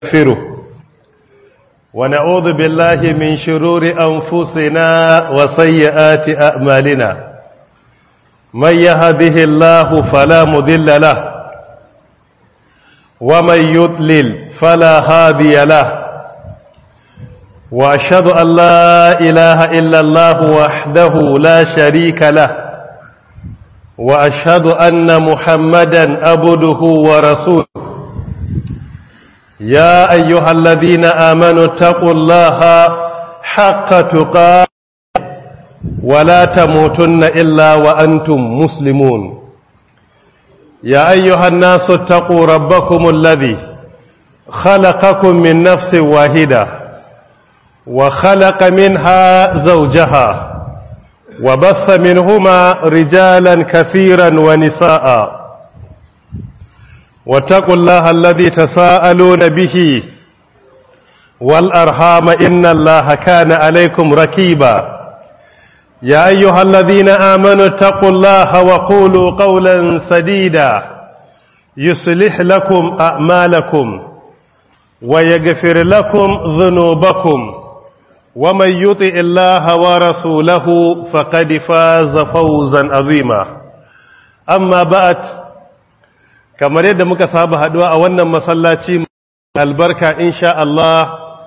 نستغفره ونعوذ بالله من شرور أنفسنا وسيئات أعمالنا من يهده الله فلا مذل له ومن يضلل فلا هادي له وأشهد أن لا إله إلا الله وحده لا شريك له وأشهد أن محمدا أبده ورسوله يا أيها الذين آمنوا اتقوا الله حق تقاته ولا تموتن إلا وأنتم مسلمون يا أيها الناس اتقوا ربكم الذي خلقكم من نفس واحدة وخلق منها زوجها وبث منهما رجالا كثيرا ونساء واتقوا الله الذي تساءلون به والأرحام إن الله كان عليكم ركيبا يا أيها الذين آمنوا اتقوا الله وقولوا قولا سديدا يصلح لكم أعمالكم ويغفر لكم ذنوبكم ومن يطع الله ورسوله فقد فاز فوزا عظيما أما بعد kamar yadda muka saba haduwa a wannan masallaci albarka insha Allah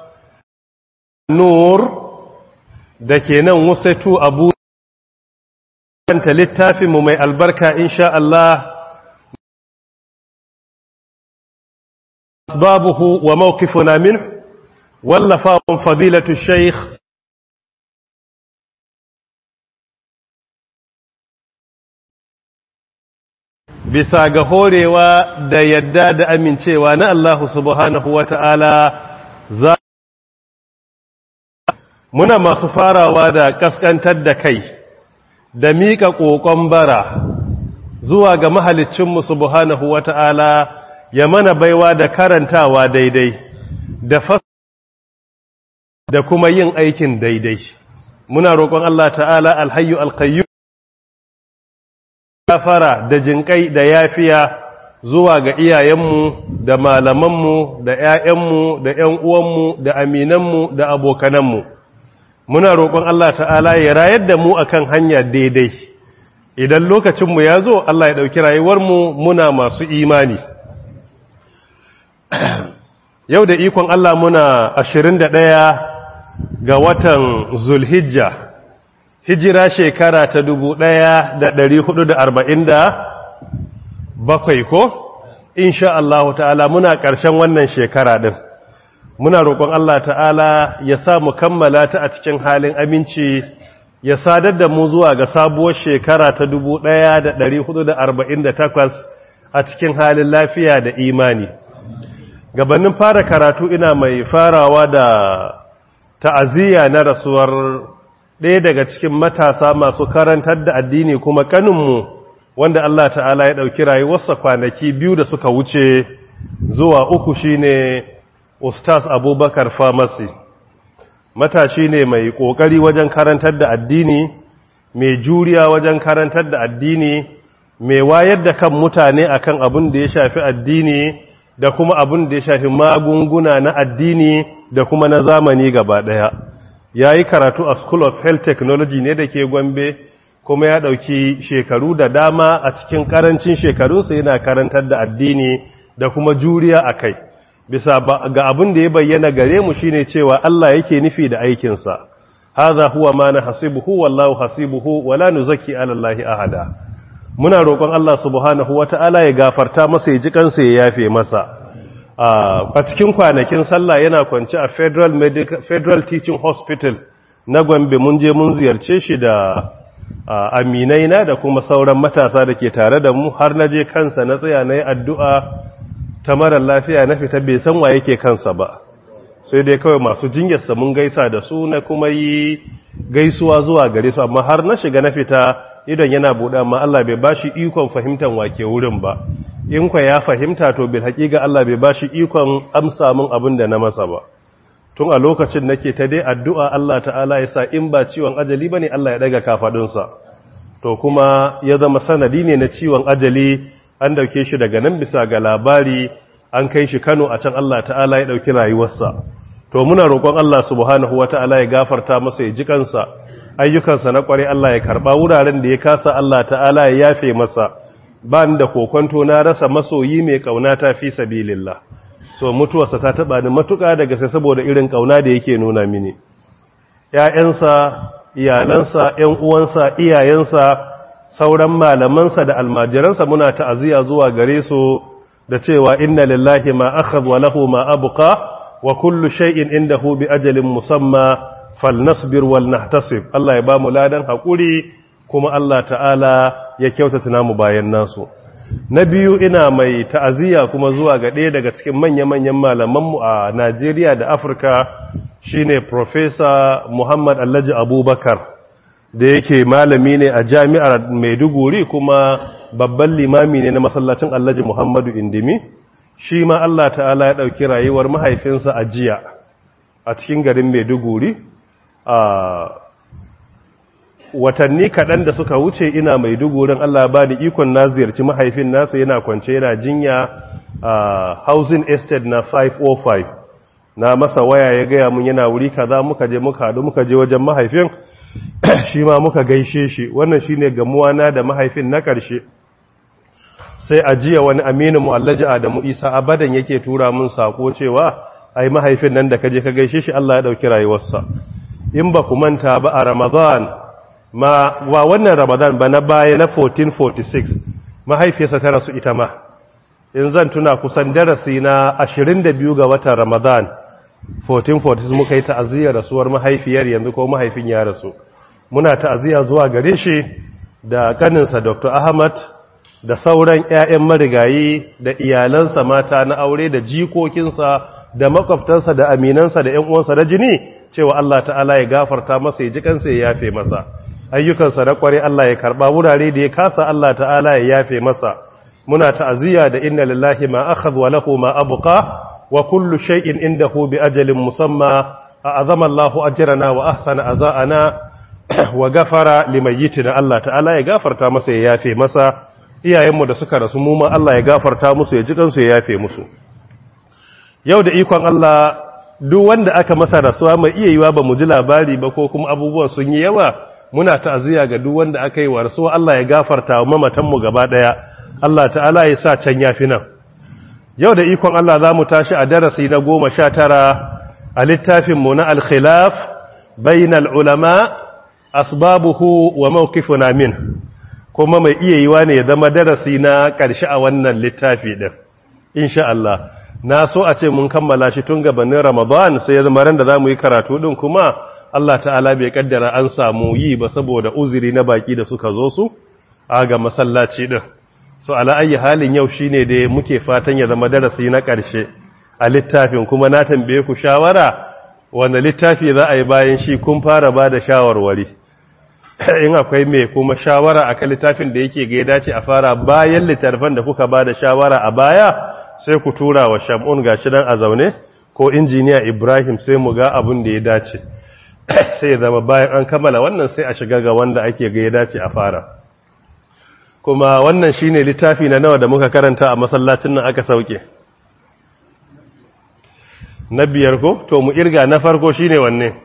nur da ke nan wasatu abu kanta littafinmu mai albarka insha Allah asbabuhu wa mawqifuna min wallafa fadilatu shaykh bisa ga horewa da yadda da amincewa na Allah subhanahu wa ta'ala za muna masu farawa da kaskantar da kai da miƙa ƙoƙon bara zuwa ga mahalicinmu subhanahu wa ta'ala ya mana baiwa da karantawa daidai da fas da kuma yin aikin daidai muna roƙon Allah ta'ala alhayu alkayu gafara da jinƙai da yafiya zuwa ga iyayenmu da malamanmu da ‘ya'yanmu da ‘yan uwanmu da aminanmu da abokananmu muna roƙon Allah ta'ala ya rayar da mu akan hanya daidai idan lokacinmu ya zo Allah ya ɗauki rayuwarmu muna masu imani yau da ikon Allah muna ashirin da ɗaya ga watan zulhijja hijira shekara ta dubu ɗaya da ɗari hudu da arba'in da bakwai ko insha Allah ta'ala muna ƙarshen wannan shekara ɗin muna roƙon Allah ta'ala ya sa mu kammala ta a cikin halin aminci ya sadar da mu zuwa ga sabuwar shekara ta dubu ɗaya da ɗari hudu da arba'in da takwas a cikin halin lafiya da imani gabanin fara karatu ina mai farawa da ta'aziyya na rasuwar ɗaya daga cikin matasa masu karantar da addini kuma kaninmu wanda Allah ta'ala ya ɗauki rayuwarsa kwanaki biyu da suka wuce zuwa uku shine Ustaz Abubakar Pharmacy matashi ne mai ƙoƙari wajen karantar da addini mai juriya wajen karantar da addini mai wayar da kan mutane akan abin da ya shafi addini da kuma abin da ya shafi magunguna na addini da kuma na zamani gaba ɗaya ya yi karatu a school of health technology ne da ke gombe kuma ya ɗauki shekaru da dama a cikin ƙarancin shekarunsa yana karantar da addini da kuma juriya a kai bisa ga abin da ya bayyana gare mu shine cewa Allah yake nufi da aikinsa haza huwa ma na hasibuhu wallahu hasibuhu wala nuzaki ala Allah ahada muna roƙon Allah subhanahu wata'ala ya gafarta masa ya ji kansa ya yafe masa a cikin kwanakin sallah yana kwanci a federal, medical, federal teaching hospital na gombe mun je mun ziyarce shi da aminai na da kuma sauran matasa da ke tare da mu har na je kansa na tsaya na yi addu'a ta marar lafiya na fita bai san wa yake kansa ba sai dai kawai masu jinyarsa mun gaisa da su na kuma yi gaisuwa zuwa gare su amma har na shiga na fita idan yana buɗe amma Allah bai ba shi ikon fahimtar wake wurin ba in kwa ya fahimta to bil haƙiƙa Allah bai ba shi ikon amsa min abin da na masa ba tun a lokacin nake ta dai addu'a Allah ta'ala ya sa in ba ciwon ajali bane Allah ya daga kafaɗinsa to kuma ya zama sanadi ne na ciwon ajali an dauke shi daga nan bisa ga labari an kai shi Kano a can Allah ta'ala ya ɗauki rayuwarsa to muna roƙon Allah subhanahu wa ta'ala ya gafarta masa ya ji kansa ayyukansa na ƙware Allah ya karɓa wuraren da ya kasa Allah ta'ala ya yafe masa ba ni da kokonto na rasa masoyi mai ƙauna ta fi sabilillah so mutuwarsa ta taɓa ni matuƙa daga sai saboda irin ƙauna da yake nuna mini ‘ya'yansa iyalansa ‘yan uwansa iyayensa sauran malamansa da almajiransa muna ta'aziyya zuwa gare su da cewa inna lillahi ma akhadha wa lahu ma abqa wa kullu shay'in indahu bi ajalin musamma falnasbir wal nahtasib Allah ya ba mu ladan hakuri kuma Allah ta'ala ya kyautata namu bayan nasu na biyu ina mai ta'aziyya kuma zuwa ga ɗaya daga cikin manya-manyan malamanmu a Najeriya da Afirka shine Professor Muhammad Alhaji Abubakar da yake malami ne a jami'ar Maiduguri kuma babban limami ne na masallacin Alhaji Muhammadu Indimi shi ma Allah ta'ala ya ɗauki rayuwar mahaifinsa a jiya a cikin garin Maiduguri a watanni kaɗan da suka wuce ina Maidugurin Allah ba ni ikon na ziyarci mahaifin nasa yana kwance yana jinya a housing estate na 505 na masa waya ya gaya mun yana wuri kaza muka je muka haɗu muka je wajen mahaifin shi ma muka gaishe shi wannan shine gamuwa na da mahaifin na ƙarshe sai a jiya wani aminu mu'allaji Adamu Isa abadan yake tura mun sako cewa ai mahaifin nan da kaje ka gaishe shi Allah ya dauki rayuwarsa in ba ku manta ba a Ramadan ma wa wannan Ramadan ba na baya na 1446 mahaifiyarsa ta rasu ita ma in zan tuna kusan darasi na 22 ga watan Ramadan 1446 muka yi ta'aziyar rasuwar mahaifiyar yanzu ko mahaifin ya rasu muna ta'aziyya zuwa gare shi da kaninsa Dr. Ahmad da sauran 'ya'yan marigayi da iyalansa mata na aure da jikokinsa da makwabtansa da aminansa da 'yan uwansa na jini cewa Allah ta'ala ya gafarta masa ya ji kansa ya yafe masa ayyukansa na kware Allah ya karba wurare da ya kasa Allah ta'ala ya yafe masa muna ta'aziyya da inna lillahi ma akhadha wa lahu ma abqa wa kullu shay'in indahu bi ajalin musamma a'azama Allahu ajrana wa ahsana aza'ana wa gafara limayyitina Allah ta'ala ya gafarta masa ya yafe masa iyayenmu da suka rasu mu ma Allah ya gafarta musu ya ji kansu ya yafe musu yau da ikon Allah duk wanda aka masa rasuwa mai iya yiwa ba mu ji labari ba ko kuma abubuwan sun yi yawa muna ta'aziyya ga duk wanda aka yi wa rasuwa Allah ya gafarta wa mamatan mu gaba daya Allah ta'ala ya sa can yafi nan yau da ikon Allah za mu tashi a darasi na goma sha tara a littafin mu na al-khilaf bainal ulama asbabuhu wa mawqifuna min kuma mai iya yiwa ne ya zama darasi na ƙarshe a wannan littafi ɗin insha Allah na so a ce mun kammala shi tun gabanin ramadan sai ya zama ran da za mu yi karatu ɗin kuma Allah ta'ala bai kaddara an samu yi ba saboda uzuri na baki da suka zo su a ga masallaci ɗin so ala ayi halin yau shine da muke fatan ya zama darasi na ƙarshe a littafin kuma na tambaye ku shawara wanda littafi za a yi bayan shi kun fara ba da shawarwari in akwai mai kuma shawara a kan littafin da yake ga ya dace a fara bayan littattafan da kuka ba da shawara a baya sai ku tura wa shamun gashi nan a zaune ko injiniya ibrahim sai mu ga abin da ya dace sai ya zama bayan an kammala wannan sai a shiga ga wanda ake ga ya dace a fara kuma wannan shine littafi na nawa da muka karanta a masallacin nan aka sauke na biyar ko to mu irga na farko shine wanne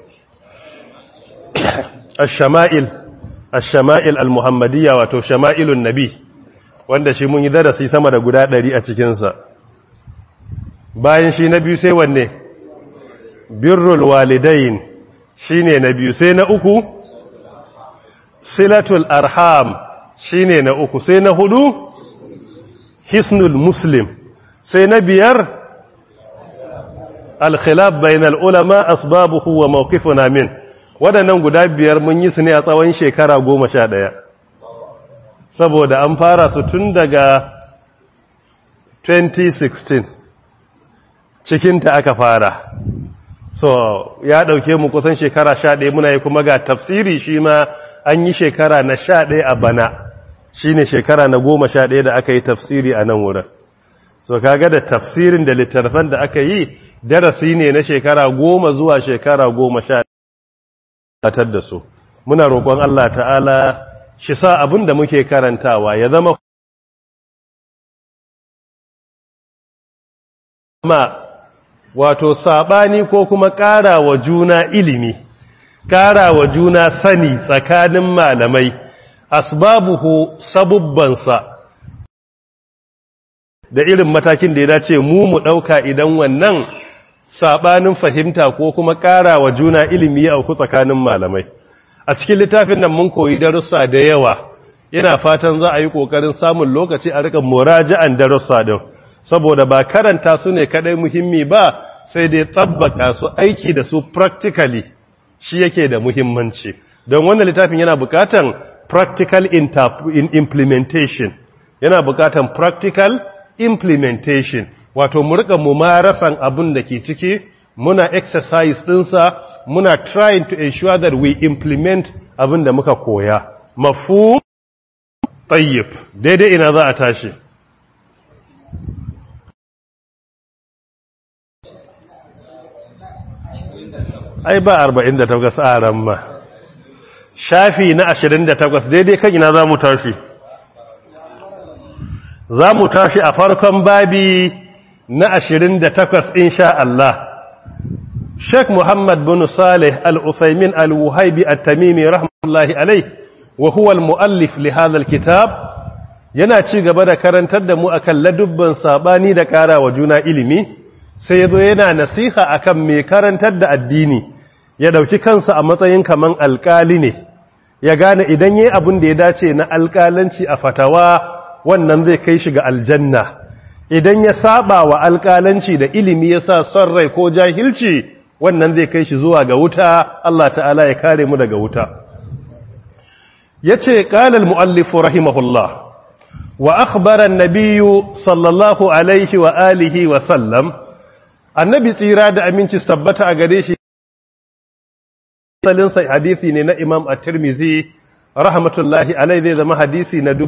الشمائل الشمائل المحمدية wato shama'ilun nabi wanda shi mun yi darasi sama da guda ɗari a cikinsa bayan shi na biyu sai wanne birrul walidain shine na biyu sai na uku silatul arham shine na uku sai na hudu hisnul muslim sai na biyar al-khilaf bainal ulama asbabuhu wa mawqifuna min waɗannan guda biyar mun yi su ne a tsawon shekara goma sha ɗaya saboda an fara su tun daga 2016 cikinta aka fara so ya ɗauke mu kusan shekara sha ɗaya muna yi kuma ga tafsiri shi ma an yi shekara na sha ɗaya a bana shi ne shekara na goma sha ɗaya da aka yi tafsiri a nan wurin so kaga da tafsirin da littattafan da aka yi darasi ne na shekara goma zuwa shekara goma sha tatar da su muna roƙon Allah ta'ala shi sa abin da muke karantawa ya zama ma wato sabani ko kuma ƙara wa juna ilimi ƙara wa juna sani tsakanin malamai asbabuhu sabubbansa da irin matakin da ya dace mu mu ɗauka idan wannan sabanin fahimta ko kuma ƙara wa juna ilimi ya auku tsakanin malamai a cikin littafin nan mun koyi darussa da yawa ina fatan za a yi ƙoƙarin samun lokaci a rika muraja'an darussa din saboda ba karanta su ne kadai muhimmi ba sai dai tabbaka su aiki da su practically shi yake da muhimmanci don wannan littafin yana bukatan practical implementation yana bukatan practical implementation wato mu rika mumarasan abin da ke ciki muna exercise dinsa muna trying to ensure that we implement abin da muka koya mafhum tayyib daidai ina za a tashi ai ba 48 a ran ma shafi na 28 daidai kan ina za mu tashi za mu tashi a farkon babi na 28 insha Allah Sheikh Muhammad bin Saleh Al-Uthaymin Al-Wuhaibi At-Tamimi rahmatullahi alayh wa huwa al-muallif li hadha al-kitab yana ci gaba da karantar da mu akan ladubban sabani da ƙara wa juna ilimi sai yazo yana nasiha akan mai karantar da addini ya dauki kansa a matsayin kaman alƙali ne ya gane idan yayi abin da ya dace na alƙalanci a fatawa wannan zai kai shi ga aljanna idan ya saba wa alƙalanci da ilimi ya sa son rai ko jahilci wannan zai kai shi zuwa ga wuta Allah ta'ala ya kare mu daga wuta yace qala al-muallif rahimahullah wa akhbara an-nabiy sallallahu alaihi wa alihi wa sallam annabi tsira da aminci tabbata a gare shi salin sai hadisi ne na imam at-tirmidhi rahmatullahi alaihi zai zama hadisi na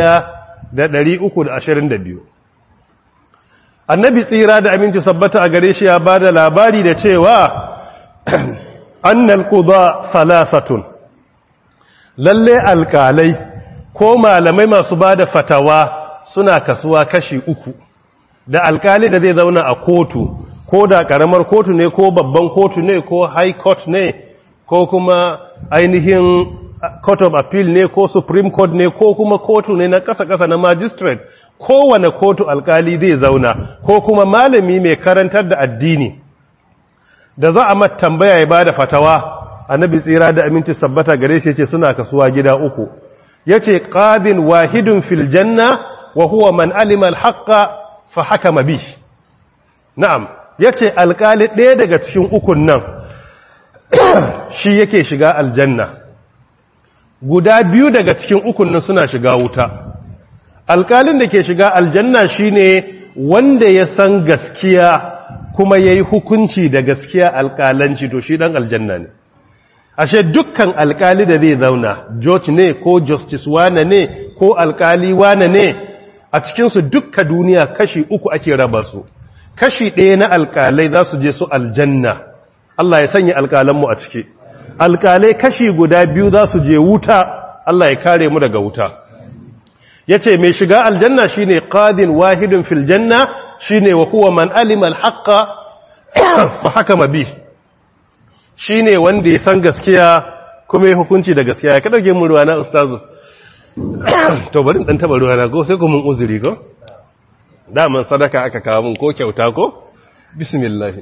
1322 annabi tsira da aminci sabbata a gare shi ya ba da labari da cewa annal quda salasatun lalle alkalai ko malamai masu ba da fatawa suna kasuwa kashi uku da alkali da zai zauna a kotu ko da karamar kotu ne ko babban kotu ne ko high court ne ko kuma ainihin court of appeal ne ko supreme court ne ko kuma kotu ne na kasa-kasa na magistrate kowane kotu alkali zai zauna ko kuma malami mai karantar da addini da za a mata tambaya ya bada fatawa annabi tsira da aminci sabbata gare shi yace suna kasuwa gida uku yace qadin wahidun fil janna wa huwa man alima al haqqa fa hakama bi na'am yace alkali ɗaya daga cikin ukun nan shi yake shiga aljanna guda biyu daga cikin ukun nan suna shiga wuta alkalin da ke shiga aljanna shine wanda ya san gaskiya kuma ya yi hukunci da gaskiya alkalanci to shi dan aljanna ne ashe dukkan alkali da zai zauna george ne ko justice wane ne ko alkali wane ne a cikinsu dukka duniya kashi uku ake raba su kashi ɗaya na alkalai za su je su aljanna Allah ya sanya alkalanmu a ciki alkalai kashi guda biyu za su je wuta Allah ya kare mu daga wuta ya ce mai shiga aljanna shi ne ƙadin wahidin filjanna shi ne wa kuwa man alimal haƙa fa haka mabi shi ne wanda ya san gaskiya kuma ya hukunci da gaskiya ya ka ɗauke mu ruwa na ustazu to bari ɗan taɓa ruwa na ko sai kuma uzuri ko daman sadaka aka kawo mun ko kyauta ko bismillah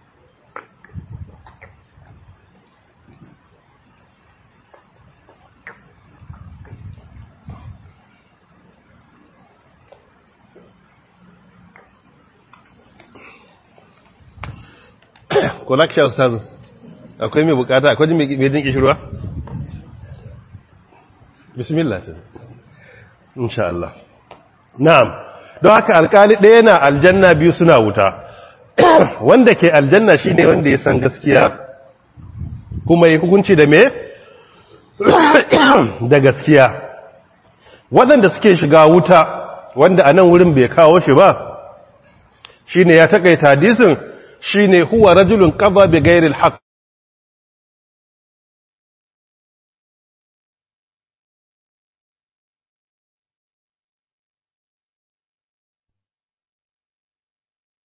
ko laksha ustazu akwai mai bukata akwai mai jin kishirwa bismillah ta insha Allah na'am don haka alkali ɗaya na aljanna biyu suna wuta wanda ke aljanna shine wanda ya san gaskiya kuma ya hukunci da me da gaskiya waɗanda suke shiga wuta wanda a nan wurin bai kawo shi ba shine ya takaita hadisin shine huwa rajulun qada bi ghairi al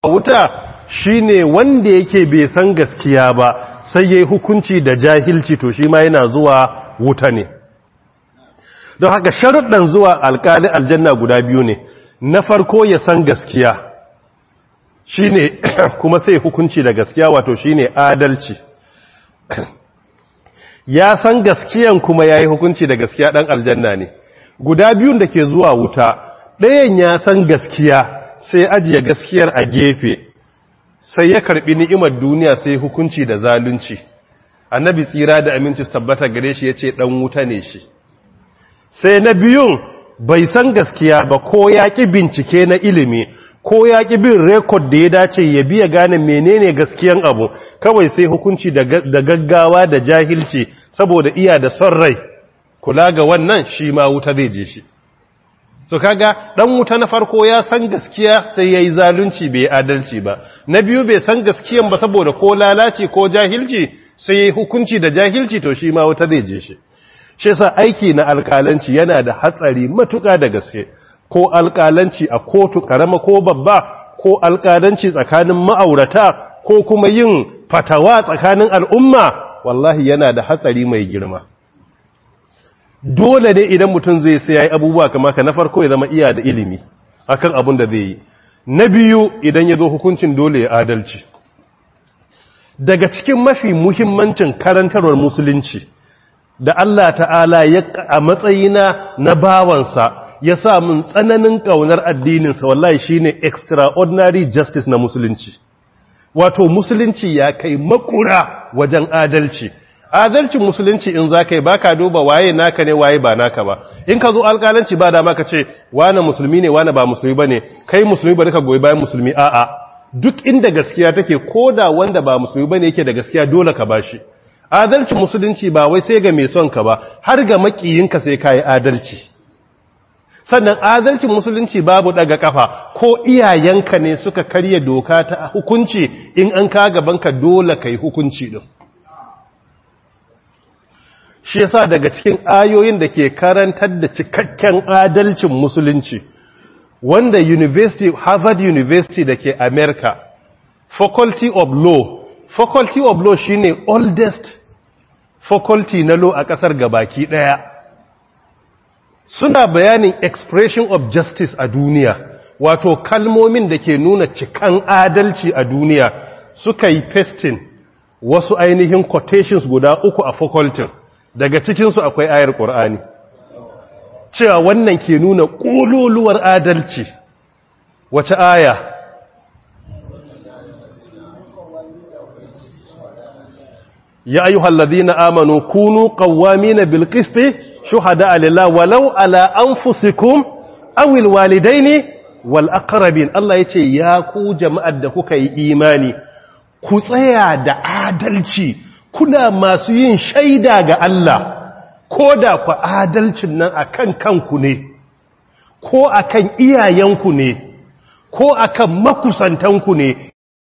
wuta shine wanda yake bai san gaskiya ba sai yayi hukunci da jahilci to shi ma yana zuwa wuta ne don haka sharuɗan zuwa alƙali aljanna guda biyu ne na farko ya san gaskiya shine kuma sai hukunci da gaskiya wato shine adalci ya san gaskiyan kuma yayi hukunci da gaskiya ɗan aljanna ne guda biyun da ke zuwa wuta ɗayan ya san gaskiya sai ajiye gaskiyar a gefe sai ya karbi ni'imar duniya sai hukunci da zalunci annabi tsira da aminci tabbata gare shi yace dan wuta ne shi sai na biyun bai san gaskiya ba ko ya ki bincike na ilimi ko ya ki bin rekod da ya dace ya biya gane menene gaskiyan abu kawai sai hukunci da gaggawa da jahilci saboda iya da son rai kula ga wannan shi ma wuta zai je shi so kaga dan wuta na farko ya san gaskiya sai yayi zalunci bai adalci ba na biyu bai san gaskiyan ba saboda ko lalaci ko jahilci sai yayi hukunci da jahilci to shi ma wuta zai je shi shi yasa aiki na alƙalanci yana da hatsari matuƙa da gaske ko alƙalanci a kotu karama ko babba ko alƙalanci tsakanin ma'aurata ko kuma yin fatawa tsakanin al'umma wallahi yana da hatsari mai girma dole ne idan mutum zai sai ya yi abubuwa kama ka na farko ya zama iya da ilimi akan abin da zai yi na biyu idan ya zo hukuncin dole ya adalci daga cikin mafi muhimmancin karantarwar musulunci da Allah ta'ala ya a matsayina na bawansa ya sa mun tsananin ƙaunar addininsa wallahi shine extraordinary justice na musulunci wato musulunci ya kai makura wajen adalci adalcin musulunci in za ka yi ba ka duba waye naka ne waye ba naka ba in ka zo alƙalanci ba dama ka ce wane musulmi ne wane ba musulmi ba ne kai musulmi ba ka goyi bayan musulmi a'a duk inda gaskiya take ko da wanda ba musulmi ba ne yake da gaskiya dole ka bashi adalcin musulunci ba wai sai ga mai son ka ba har ga makiyinka sai ka yi adalci sannan adalcin musulunci babu daga kafa ko iyayenka ne suka karya doka ta hukunci in an ka gabanka dole ka yi hukunci din shi yasa daga cikin ayoyin da ke karantar da cikakken adalcin musulunci wanda university harvard university da ke america faculty of law faculty of law shine oldest faculty na law a kasar gabaki daya suna bayanin expression of justice a duniya wato kalmomin da ke nuna cikan adalci a duniya suka yi pasting wasu ainihin quotations guda uku a faculty daga cikinsu akwai ayar ƙur'ani cewa wannan ke nuna ƙololuwar adalci wace aya ya ayu halladina amanu kunu qawwamina bil qisti shuhada lillah walau ala anfusikum aw al walidaini wal aqrabin Allah yace ya ku jama'ar da kuka yi imani ku tsaya da adalci kuna masu yin shaida ga Allah ko da ku adalcin nan akan kanku ne ko akan iyayenku ne ko akan makusantanku ne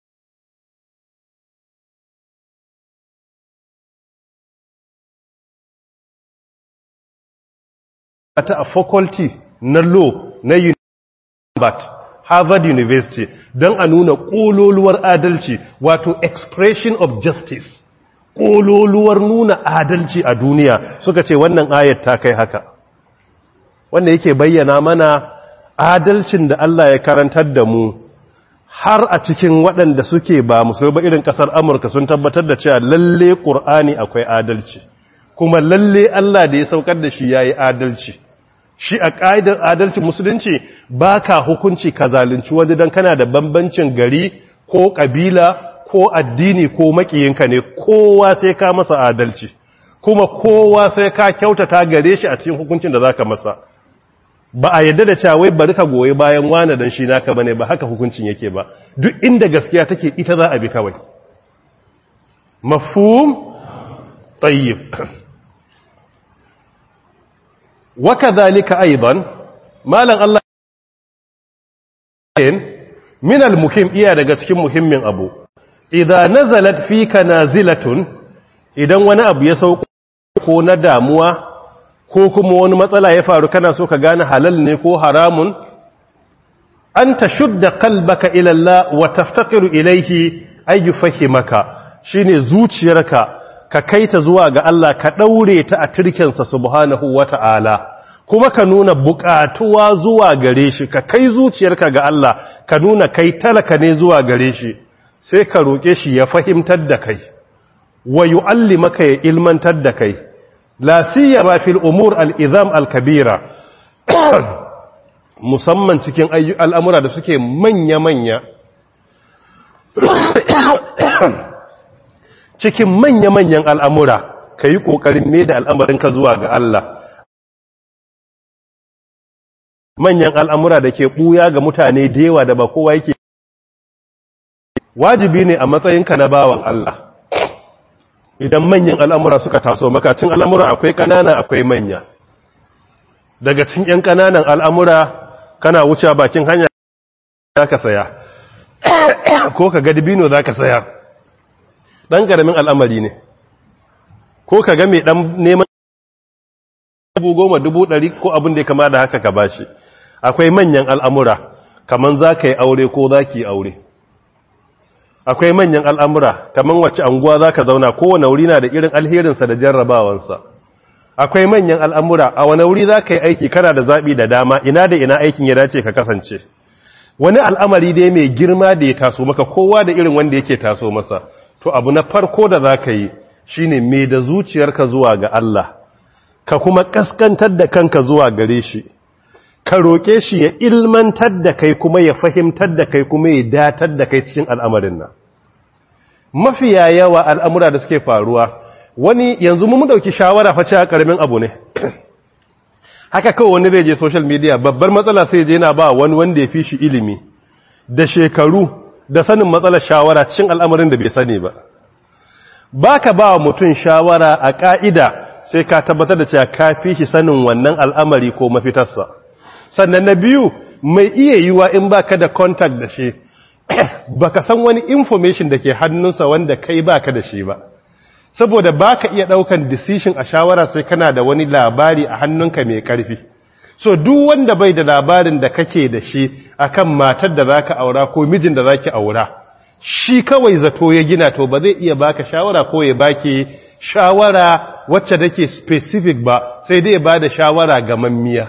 ta a faculty na law na Harvard University don a nuna ƙololuwar adalci wato expression of justice ƙololuwar nuna adalci a duniya suka ce wannan ayat ta kai haka wanda yake bayyana mana adalcin da Allah ya karantar da mu har a cikin waɗanda suke ba musulmi ba irin ƙasar amurka sun tabbatar da cewa lalle ƙur'ani akwai adalci kuma lalle Allah da ya saukar da shi ya yi adalci shi a ƙa'idar adalcin musulunci ba ka hukunci ka zalunci wani don kana da bambancin gari ko ƙabila ko addini ko makiyinka ne kowa sai ka masa adalci kuma kowa sai ka kyautata gare shi a cikin hukuncin da za ka masa ba a yadda da cewa wai bari ka goyi bayan wane don shi naka bane ba haka hukuncin yake ba duk inda gaskiya take ita za a bi kawai mafhum tayyib وكذلك أيضا مالا الله من المهم إيا daga cikin muhimmin abu idza nazalat fika nazilatun idan wani abu ya sauko ko na damuwa ko kuma wani matsala ya faru kana so ka gane halal ne ko haramun an tashudda qalbaka ila Allah wa taftaqiru ilayhi ay yufahimaka shine zuciyarka ka kaita zuwa ga Allah ka daure ta a tirkensa subhanahu wata'ala kuma ka nuna bukatuwa zuwa gare shi ka kai zuciyarka ga Allah ka nuna kai talaka ne zuwa gare shi sai ka roƙe shi ya fahimtar da kai wa yu'allimaka ya ilmantar da kai la siyama fil umur al-izam al-kabira musamman cikin al'amura da suke manya-manya cikin manya-manyan al'amura ka yi ƙoƙarin ne da al'amarinka zuwa ga Allah manyan al'amura da ke ɓuya ga mutane da yawa da ba kowa yake wajibi ne a matsayinka na bawan Allah idan manyan al'amura suka taso makacin al'amura akwai ƙanana akwai manya daga cin ‘yan ƙananan al'amura kana wuce bakin hanya za ka saya ko ka ga dibino za ka saya ɗan ƙaramin al'amari ne ko ka ga mai ɗan neman dubu goma dubu ɗari ko abin da ya kama da haka ka ba shi akwai manyan al'amura kamar za ka yi aure ko za ki yi aure akwai manyan al'amura kamar wacce anguwa za ka zauna kowane wuri na da irin alherinsa da jarrabawansa akwai manyan al'amura a wani wuri za ka yi aiki kana da zaɓi da dama ina da ina aikin ya dace ka kasance wani al'amari dai mai girma da ya taso maka kowa da irin wanda yake taso masa to abu na farko da za ka yi shi ne mai da zuciyarka zuwa ga Allah ka kuma ƙaskantar da kanka zuwa gare shi ka roƙe shi ya ilmantar da kai kuma ya fahimtar da kai kuma ya datar da kai cikin al'amarin nan mafiya yawa al'amura da suke faruwa wani yanzu mun dauki shawara fa cewa karamin abu ne haka kawai wani zai je social media babbar matsala sai je yana ba wani wanda ya fi shi ilimi da shekaru da sanin matsalar shawara cikin al'amarin da bai sani ba baka ba mutum shawara a ka'ida sai ka tabbatar da cewa ka fi shi sanin wannan al'amari ko mafitarsa sannan na biyu mai iya yiwa in baka da contact da shi baka san wani information da ke hannunsa wanda kai baka da shi ba saboda ba ka iya ɗaukan decision a shawara sai kana da wani labari a hannunka mai ƙarfi so duk wanda bai da labarin da kake da shi akan matar da zaka aura ko mijin da zaki aura shi kawai zato ya gina to ba zai iya baka shawara ko ya baki shawara wacce take specific ba sai dai ba da shawara ga mammiya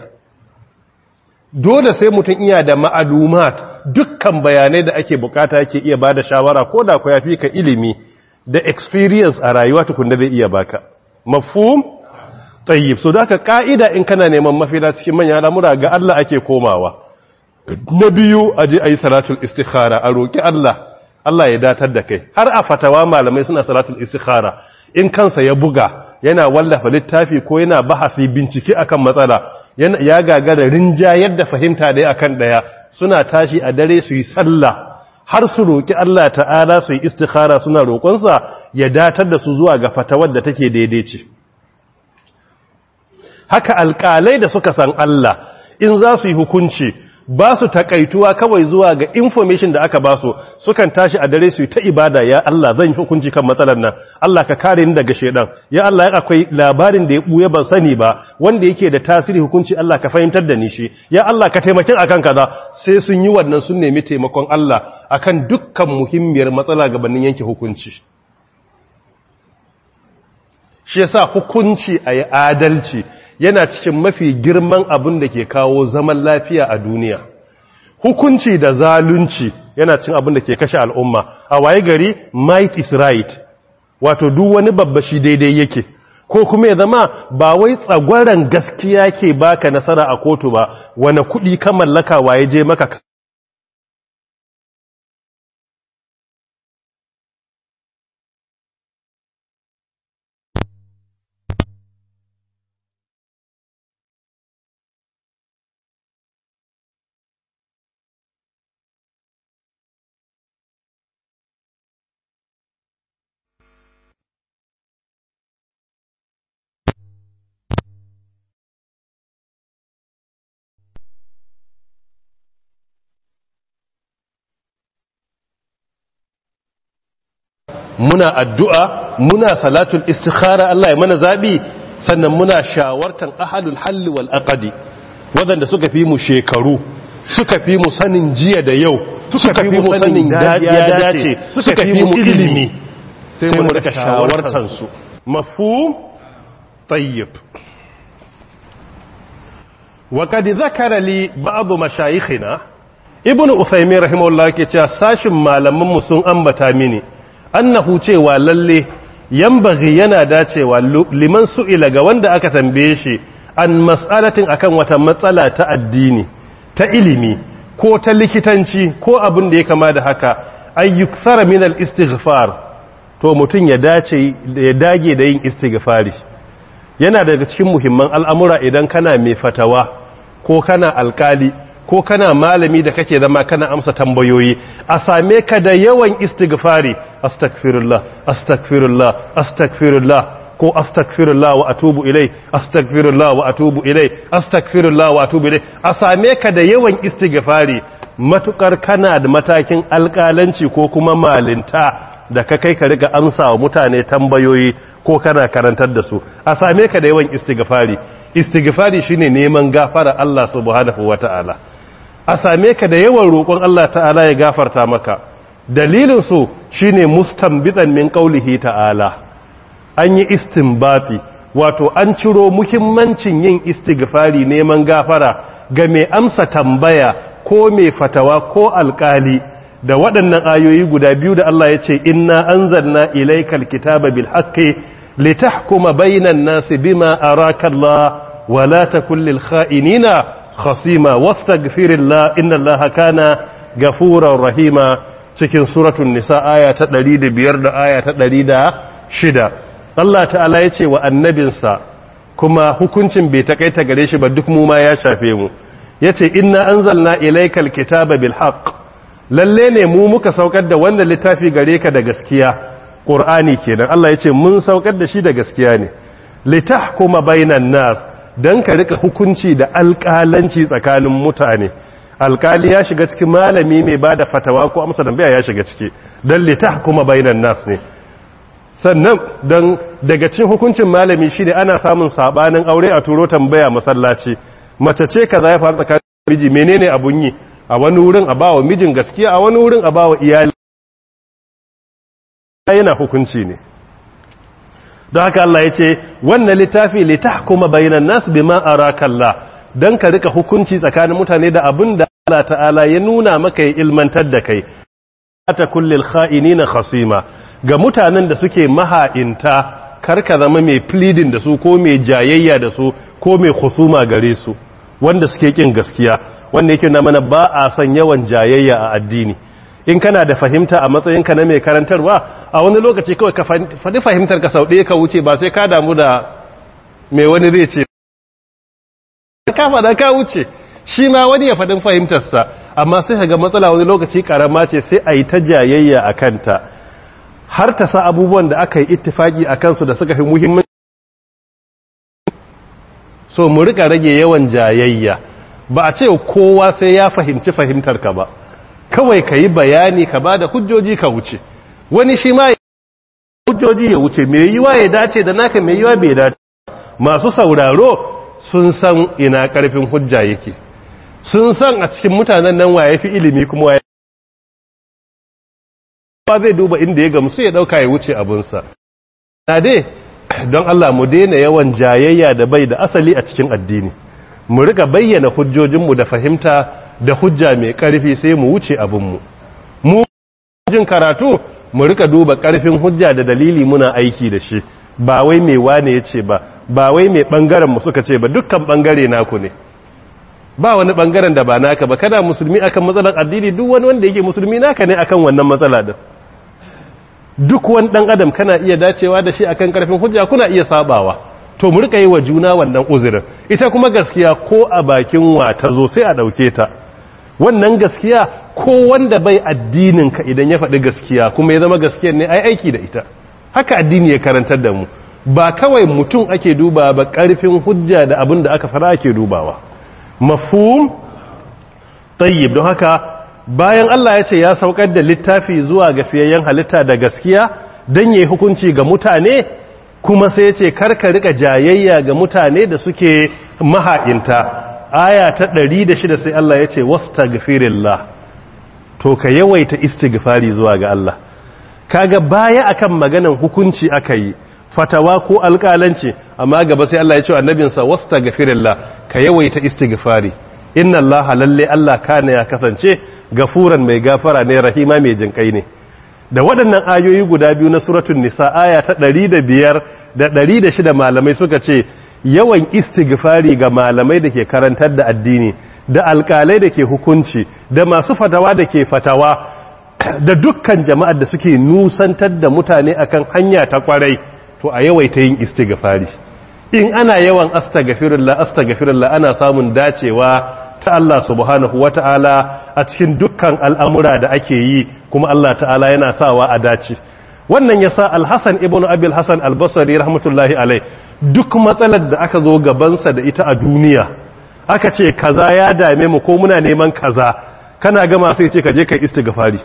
dole sai mutum iya da ma'alumat dukkan bayanai da ake bukata yake iya ba da shawara ko da ku yafi ka ilimi da experience a rayuwa tukunda zai iya baka mafhum tayyib so da ka'ida in kana neman mafida cikin manyan al'amura ga Allah ake komawa na biyu aje ayi salatul istikhara a roki Allah Allah ya datar da kai har a fatawa malamai suna salatul istikhara in kansa ya buga yana wallafa littafi ko yana bahasi bincike akan matsala ya gagara rinja yadda fahimta daya akan daya suna tashi a dare su yi sallah har su roƙi Allah ta'ala su yi istikhara suna roƙonsa ya datar da su zuwa ga fatawar da take daidai ce haka alƙalai da suka san Allah in za su yi hukunci ba su takaituwa kawai zuwa ga information da aka ba su sukan tashi a dare su yi ta ibada ya Allah zan yi hukunci kan matsalar nan Allah ka kare ni daga shedan ya Allah ya akwai labarin da ya buye ban sani ba wanda yake da tasiri hukunci Allah ka fahimtar da ni shi ya Allah ka taimakin akan kaza sai sun yi wannan sun nemi taimakon Allah akan dukkan muhimmiyar matsala gabanin yanke hukunci shi yasa hukunci ayi adalci yana cikin mafi girman abin da ke kawo zaman lafiya a duniya hukunci da zalunci yana cin abin da ke kashe al'umma a waye gari might is right wato duk wani babba shi daidai yake ko kuma ya zama ba wai tsagwaron gaskiya ke baka nasara a kotu ba wani kuɗi ka mallaka waye je maka muna addu'a muna salatul istikhara Allah ya mana zabi sannan muna shawartan ahalul halli wal aqdi wadanda suka fi mu shekaru suka fi mu sanin jiya da yau suka fi mu sanin ya dace suka fi mu ilimi sai mu rika shawartar su mafhum tayyib wa qad zakara li ba'd mashayikhina ibn usaymin rahimahullah yake cewa sashin malaman mu sun ambata mini annahu cewa lalle yambaghi yana dacewa liman su'ila ga wanda aka tambaye shi an mas'alatin akan wata matsala ta addini ta ilimi ko ta likitanci ko abin da ya kama da haka ayyuksara min al-istighfar to mutum ya dace ya dage da yin istighfari yana daga cikin muhimman al'amura idan kana mai fatawa ko kana alkali ko kana malami da kake zama kana amsa tambayoyi a same ka da yawan istighfari astaghfirullah astaghfirullah astaghfirullah ko astaghfirullah wa atubu ilai astaghfirullah wa atubu ilai astaghfirullah wa atubu ilai a same ka da yawan istighfari matukar kana da matakin alƙalanci ko kuma malinta da ka kai ka riga amsa wa mutane tambayoyi ko kana karantar da su a same ka da yawan istighfari istighfari shine neman gafara Allah subhanahu wata'ala a same ka da yawan roƙon Allah ta'ala ya gafarta maka dalilin su shine mustanbitan min qaulihi ta'ala an yi istinbati wato an ciro muhimmancin yin istighfari neman gafara ga mai amsa tambaya ko mai fatawa ko alkali da waɗannan ayoyi guda biyu da Allah ya ce inna anzalna ilaykal kitaba bil haqqi litahkuma bainan nasi bima araka Allah wa la takul lil kha'inina khasima wastaghfirillah inna Allaha kana gafurar rahima cikin suratul nisa aya ta 105 da aya ta 106 Allah ta'ala ya ce wa annabinsa kuma hukuncin bai takaita gare shi ba duk mu ma ya shafe mu yace inna anzalna ilaykal kitaba bil haqq lalle ne mu muka saukar da wannan littafi gare ka da gaskiya qur'ani kenan Allah yace mun saukar da shi da gaskiya ne litahkuma bainan nas dan ka rika hukunci da alƙalanci tsakanin mutane alƙali ya shiga cikin malami mai bada fatawa ko amsa tambaya ya shiga ciki dan litahkuma bainan nas ne sannan don daga cikin hukuncin malami shi ne ana samun sabanin aure a turo tambaya masallaci mace ce ka ya faru tsakanin miji menene abun yi a wani wurin a bawa mijin gaskiya a wani wurin a bawa iyali yana hukunci ne don haka Allah ya ce wannan littafi litahkuma bainan nas bima arakallah dan ka rika hukunci tsakanin mutane da abin da Allah ta'ala ya nuna maka ya ilmantar da kai ta kullil kha'inina khasima ga mutanen da suke maha'inta karka zama mai pleading da su ko mai jayayya da su ko mai husuma gare su wanda suke kin gaskiya wanda yake na mana ba a son yawan jayayya a addini in kana da fahimta a matsayinka na mai karantarwa a wani lokaci kawai ka faɗi fahimtar ka sau ɗaya ka wuce ba sai ka damu da mai wani zai ce ka faɗa ka wuce shi ma wani ya faɗin fahimtarsa amma sai ka ga matsala wani lokaci ƙarama ce sai a yi ta jayayya a kanta har ta sa abubuwan da aka yi ittifaki a kansu da suka fi muhimmanci so mu rika rage yawan jayayya ba a ce kowa sai ya fahimci fahimtar ka ba kawai ka yi bayani ka ba da hujjoji ka wuce wani shi ma hujjoji ya wuce mai yiwa ya dace da naka mai yiwa bai dace masu sauraro sun san ina karfin hujja yake sun san a cikin mutanen nan waye fi ilimi kuma waye ba zai duba inda ya gamsu ya dauka ya wuce abunsa na dai don Allah mu daina yawan jayayya da bai da asali a cikin addini mu rika bayyana hujjojinmu da fahimta da hujja mai karfi sai mu wuce abinmu mu jin karatu mu rika duba karfin hujja da dalili muna aiki da shi ba wai mai wane ya ce ba ba wai mai bangaren mu suka ce ba dukkan bangare naku ne ba wani bangaren da ba naka ba kana musulmi akan matsalar addini duk wani wanda yake musulmi naka ne akan wannan matsala din duk wani dan adam kana iya dacewa da shi akan karfin hujja kuna iya sabawa to mu rika yi wa juna wannan uzurin ita kuma gaskiya ko a bakin wa ta zo sai a dauke ta wannan gaskiya ko wanda bai addinin ka idan ya faɗi gaskiya kuma ya zama gaskiyar ne ai aiki da ita haka addini ya karantar da mu ba kawai mutum ake duba ba karfin hujja da abin da aka fara ake dubawa mafhum tayyib don haka bayan Allah ya ce ya saukar da littafi zuwa ga fiyayyen halitta da gaskiya don yi hukunci ga mutane kuma sai ya ce karka rika jayayya ga mutane da suke maha'inta aya ta 106 sai Allah ya ce wastaghfirillah to ka yawaita istighfari zuwa ga Allah kaga baya akan maganan hukunci aka yi fatawa ko alƙalanci amma gaba sai Allah ya ce wa annabinsa wastaghfirillah ka yawaita istighfari inna Allah lalle Allah kana ya kasance gafuran mai gafara ne rahima mai jinkai ne da waɗannan ayoyi guda biyu na suratul nisa aya ta 105 da 106 malamai suka ce yawan istighfari ga malamai da ke karantar da addini da alƙalai da ke hukunci da masu fatawa da ke fatawa da dukkan jama'ar da suke nusantar da mutane akan hanya ta kwarai to a yawaita yin istighfari in ana yawan astaghfirullah astaghfirullah ana samun dacewa ta Allah subhanahu wata'ala a cikin dukkan al'amura da ake yi kuma Allah ta'ala yana sawa a dace wannan yasa al-Hasan ibn Abi al-Hasan al-Basri rahmatullahi alai duk matsalar da aka zo gabansa da ita a duniya aka ce kaza ya dame mu ko muna neman kaza kana gama sai ce ka je kai istighfari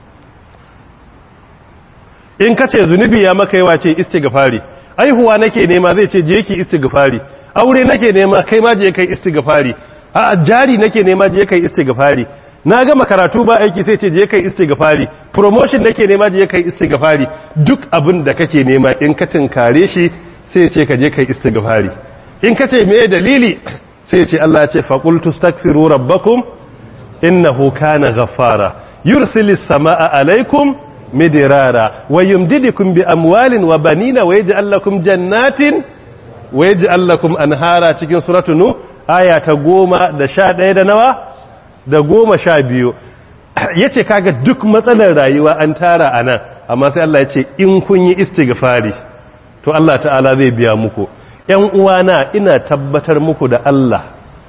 in ka ce zunubi ya maka yawa ce istighfari aihuwa nake nema zai ce je ki istighfari aure nake nema kai ma je kai istighfari a jari nake nema je kai istighfari na gama karatu ba aiki sai ce je kai istighfari promotion nake nema je kai istighfari duk abin da kake nema in ka tinkare shi sai ce ka je kai istighfari in ka ce me dalili sai ce Allah ya ce faqultu astaghfiru rabbakum innahu kana ghaffara yursilis samaa alaikum midirara wa yumdidukum bi amwalin wa banina wa yaj'al lakum jannatin wa yaj'al lakum anhara cikin suratu nu aya ta goma da sha ɗaya da nawa da goma sha biyu yace kaga duk matsalar rayuwa an tara anan amma sai Allah ya ce in kun yi istighfari to Allah ta'ala zai biya muku ƴan uwana ina tabbatar muku da Allah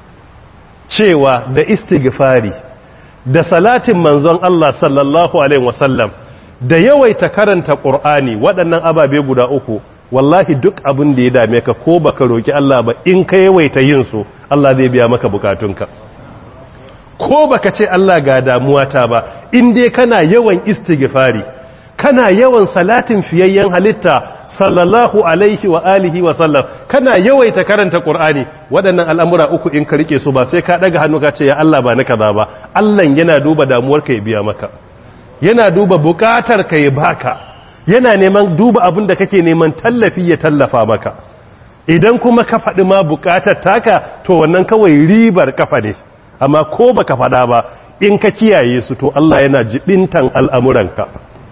cewa da istighfari da salatin manzon Allah sallallahu alaihi wasallam da yawaita karanta ƙur'ani waɗannan ababe guda uku wallahi duk abin da ya dame ka ko baka roki Allah ba in ka yawaita yin su Allah zai biya maka bukatunka ko baka ce Allah ga damuwata ba in dai kana yawan istighfari kana yawan salatin fiyayyen halitta sallallahu alaihi wa alihi wa sallam kana yawaita karanta ƙur'ani waɗannan al'amura uku in ka rike su ba sai ka ɗaga hannu ka ce ya Allah ba na kaza ba Allah yana duba damuwarka ya biya maka yana duba bukatar ka ya baka yana neman duba abin da kake neman tallafi ya tallafa maka idan kuma ka faɗi ma bukatar taka to wannan kawai ribar kafa ne amma ko baka faɗa ba in ka kiyaye su to Allah yana jibintan al'amuranka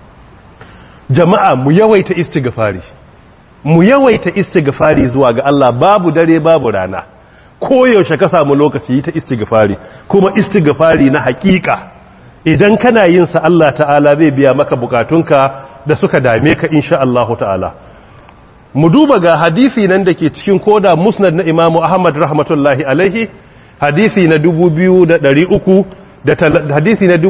jama'a mu yawaita istighfari mu yawaita istighfari zuwa ga Allah babu dare babu rana koyaushe ka samu lokaci yi ta istighfari kuma istighfari na hakika idan kana yin sa Allah ta'ala zai biya maka bukatunka da suka dame ka insha Allah ta'ala mu duba ga hadisi nan da ke cikin koda musnad na imamu ahmad rahmatullahi alaihi hadisi na 2300 da hadisi na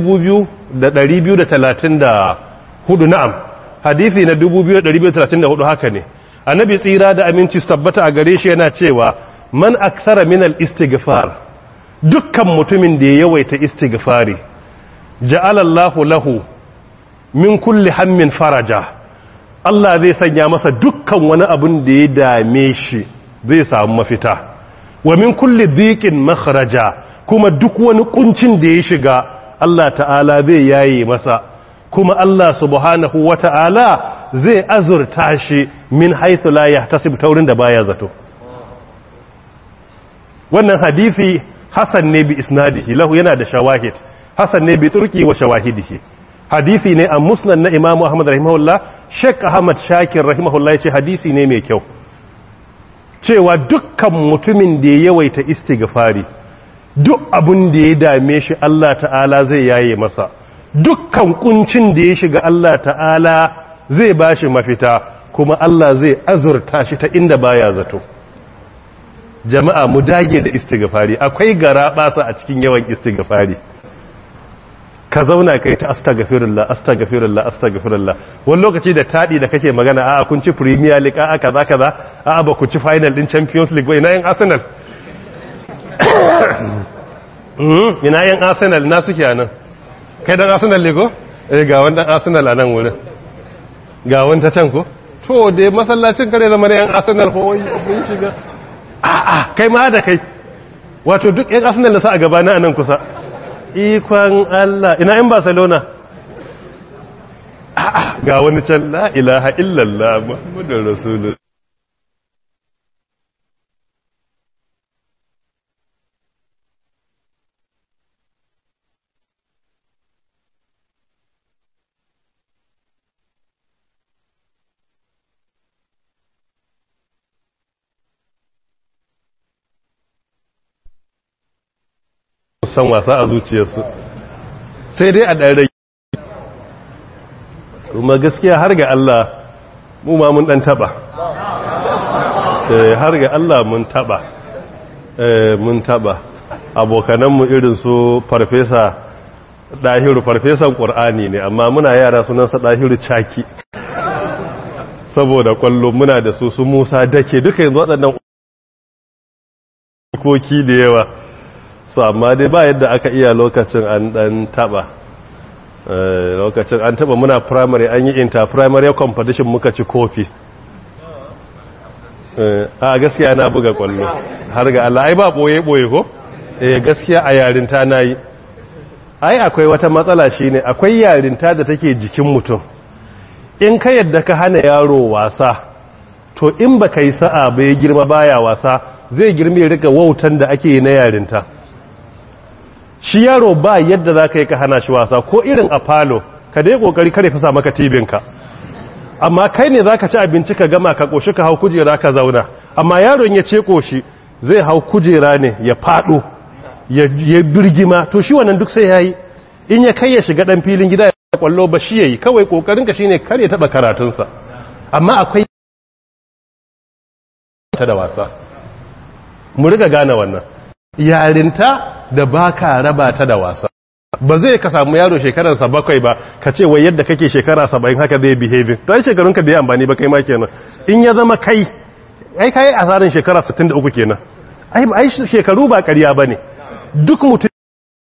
2234 na'am hadisi na 2234 haka ne annabi tsira da aminci tabbata a gare shi yana cewa man aksara min al-istighfar dukkan mutumin da ya yawaita istighfari ja'alallahu lahu min kulli hammin faraja Allah zai sanya masa dukkan wani abun da ya dame shi zai samu mafita wa min kulli dhiqin makhraja kuma duk wani kuncin da ya shiga Allah ta'ala zai yaye masa kuma Allah subhanahu wata'ala zai azurta shi min haythu la yahtasib taurin da baya zato wannan hadisi hasan ne bi isnadihi lahu yana da shawahid hasan ne bi turki wa shawahidihi hadisi ne a musnad na imamu ahmad rahimahullah sheikh ahmad shakir rahimahullah yace hadisi ne mai kyau cewa dukkan mutumin da ya yawaita istighfari duk abun da ya dame shi Allah ta'ala zai yaye masa dukkan kuncin da ya shiga Allah ta'ala zai bashi mafita kuma Allah zai azurta shi ta inda baya zato jama'a mu dage da istighfari akwai gara basa a cikin yawan istighfari ka zauna kai ta astaghfirullah astaghfirullah astaghfirullah wani lokaci da tadi da kake magana a kun ci premier league a kaza kaza a ba ku ci final din champions league ba ina yan arsenal ina yan arsenal na suke anan kai dan arsenal ne ko eh ga wannan arsenal a nan wurin ga wanta can ko to da masallacin kare zama yan arsenal ko mun shiga a a kai ma da kai wato duk yan arsenal da sa a gabana a nan kusa ikon allah ina yan barcelona a'a ga wani can la ilaha illallah muhammadun rasulun san wasa a zuciyarsu sai dai a ɗan kuma gaskiya har ga Allah mu ma mun ɗan taɓa har ga Allah mun taɓa mun taɓa abokananmu irin su farfesa ɗahiru farfesan ƙur'ani ne amma muna yara sunansa ɗahiru caki saboda kwallo muna da su su musa dake duka yanzu waɗannan koki da yawa su amma dai ba yadda aka iya lokacin an ɗan taɓa lokacin an taɓa muna primary an yi inter-primary competition muka ci kofi a gaskiya na buga kwallo har ga Allah ai ba ɓoye-ɓoye ko eh gaskiya a yarinta na yi ai akwai wata matsala shine akwai yarinta da take jikin mutum in ka yadda ka hana yaro wasa to in ba ka yi sa'a ba ya girma baya wasa zai girme rika wautan da ake yi na yarinta shi yaro ba yadda za ka yi ka hana shi wasa ko irin a falo ka dai kokari kare fasa maka tibinka amma kai ne za ka ci abinci ka gama ka koshi ka hau kujera ka zauna amma yaron ya ce koshi zai hau kujera ne ya fado ya birgima to shi wannan duk sai ya yi in ya kai ya shiga dan filin gida ya kwallo ba shi ya yi kawai kokarinka shi ne kar ya taba karatunsa amma akwai ta da wasa mu riga gane wannan yarinta da baka raba ta da wasa ba zai ka samu yaro shekararsa bakwai ba ka ce wai yadda kake shekara saba'in haka zai behave to ai shekarunka bai amfani ba kai ma kenan in ya zama kai ai kai asarin shekara 63 kenan ai ai shekaru ba ƙarya bane duk mutum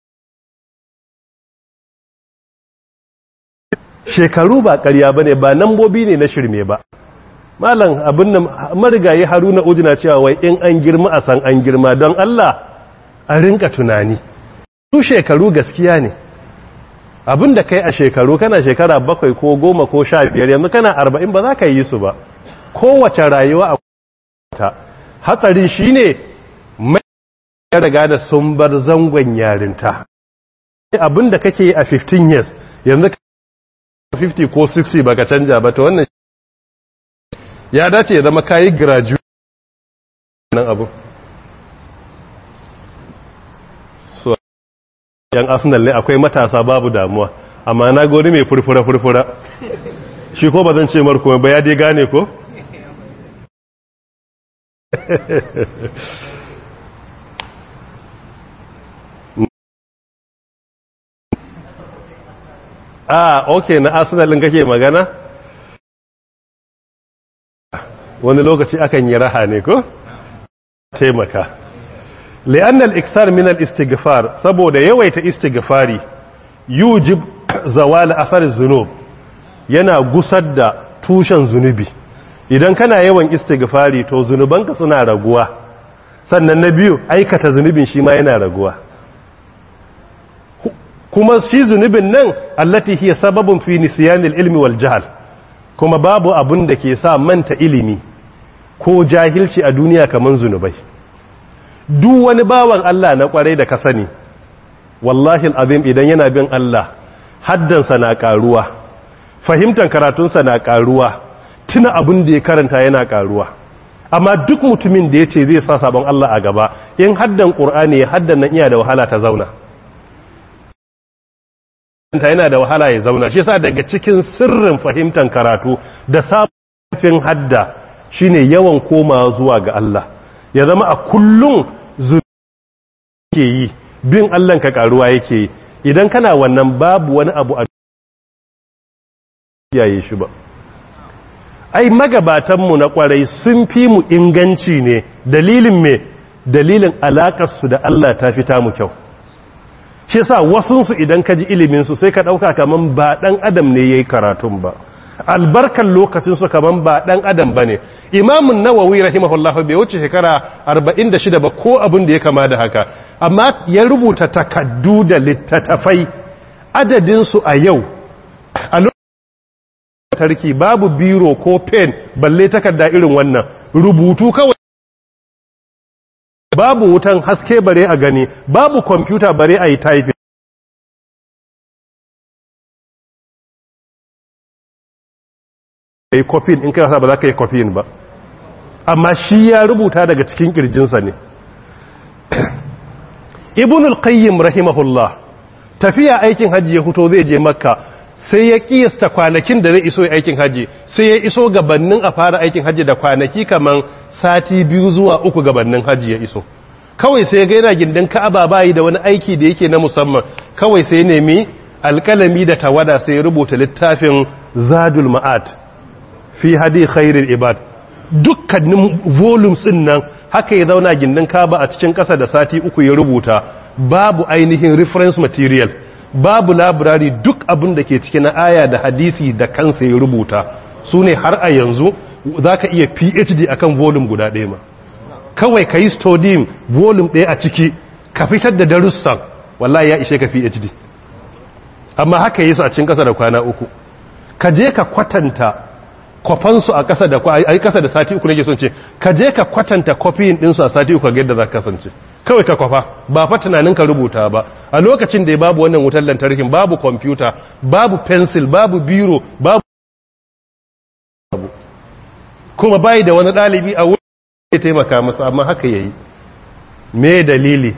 shekaru ba ƙarya bane ba nambobi ne na shirme ba malam abin nan marigayi haruna ujina cewa wai in an girma a san an girma don Allah a rinka tunani su shekaru gaskiya ne abin da kai a shekaru kana shekara bakwai ko goma ko sha biyar yanzu kana arba'in ba za ka yi su ba kowace rayuwa a ta hatsarin shi ne mai ya riga da sun bar zangon yarinta abin da kake a 15 years yanzu 50 ko 60 baka canja ba ta wannan ya dace ya zama kayi graduate nan abu so yan arsenal ne akwai matasa babu damuwa amma na gori mai furfura furfura shi ko ba zan ce marko ba ya dai gane ko ah ok na arsenal ɗin kake magana wani lokaci akan yi raha ne ko taimaka li'anna al-iksar min al-istighfar saboda yawaita istighfari yujib zawal athar az-zunub yana gusar da tushen zunubi idan kana yawan istighfari to zunubanka suna raguwa sannan na biyu aikata zunubin shi ma yana raguwa kuma shi zunubin nan allati hiya sababun fi nisyanil ilmi wal jahl kuma babu abun da ke sa manta ilimi ko jahilci a duniya kaman zunubai duk wani bawan Allah na kwarai da ka sani wallahi azim idan yana bin Allah haddansa na karuwa fahimtar karatunsa na karuwa tuna abin da ya karanta yana karuwa amma duk mutumin da ya ce zai sa sabon Allah a gaba in haddan ƙur'ani ya haddan nan iya da wahala ta zauna ta yana da wahala ya zauna shi yasa daga cikin sirrin fahimtar karatu da sabon hadda shine yawan koma zuwa ga Allah ya zama a kullum ke yi bin Allah ka karuwa yake yi idan kana wannan babu wani abu a yayi shi ba ai magabatanmu na kwarai sun fi mu inganci ne dalilin me dalilin alakarsu da Allah ta fita mu kyau shi sa wasunsu idan ka ji iliminsu sai ka ɗauka kaman ba ɗan adam ne ya yi karatun ba albarkan lokacin su kaman ba dan adam bane imamun nawawi rahimahullah bai wuce shekara 46 ba ko abin da ya kama da haka amma ya rubuta takaddu da littattafai adadin su a yau a tarki babu biro ko pen balle takarda irin wannan rubutu kawai babu wutan haske bare a gani babu kwamfuta bare a yi typing yi kofin in kai ba za ka yi kofin ba amma shi ya rubuta daga cikin kirjinsa ne ibn al-qayyim rahimahullah tafiya aikin hajji ya fito zai je makka sai ya kiyasta kwanakin da zai iso aikin hajji sai ya iso gabannin a fara aikin hajji da kwanaki kaman sati biyu zuwa uku gabannin hajji ya iso kawai sai ya ga yana gindin ka'aba bayi da wani aiki da yake na musamman kawai sai ya nemi alkalami da tawada sai ya rubuta littafin zadul ma'ad fi hadi khairul ibad dukkanin volumes din nan haka ya zauna gindin kaba a cikin ƙasa da sati uku ya rubuta babu ainihin reference material babu labirari duk abin da ke cikin aya da hadisi da kansa ya rubuta su ne har a yanzu za ka iya phd akan volume guda ɗaya ma kawai ka yi stodium volume ɗaya a ciki ka fitar da darussan wallahi ya ishe ka phd amma haka yi su a cikin ƙasa da kwana uku ka je ka kwatanta kwafansu a ƙasa da ai ƙasa da sati uku nake son ce ka je ka kwatanta kofiyin ɗinsu a sati uku ga yadda za ka kasance kawai ka kwafa ba fa tunanin ka rubuta ba a lokacin da babu wannan wutar lantarkin babu kwamfuta babu pencil babu biro babu kuma bai da wani ɗalibi a wurin ya taimaka masa amma haka yayi me dalili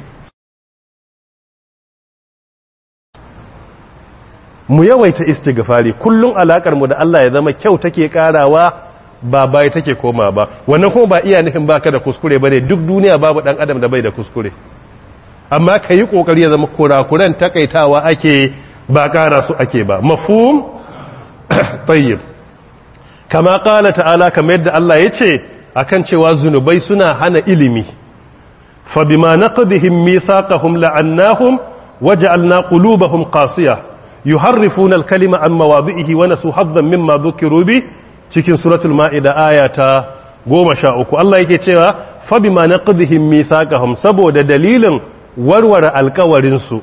mu yawaita istighfari kullun alakar mu da Allah ya zama kyau take karawa ba bai take koma ba wannan kuma ba iya nufin baka da kuskure bane duk duniya babu dan adam da bai da kuskure amma kai kokari ya zama kurakuran takaitawa ake ba kara su ake ba mafhum tayyib kama qala ta'ala kamar yadda Allah yace akan cewa zunubai suna hana ilimi fa bima naqdihim mithaqahum la'annahum waja'alna qulubahum qasiyah yuharrifuna al-kalima an mawadhihi wa nasu haddan mimma dhukiru bi cikin suratul maida aya ta 13 Allah yake cewa fa bima naqdihim mithaqahum saboda dalilin warware alkawarin su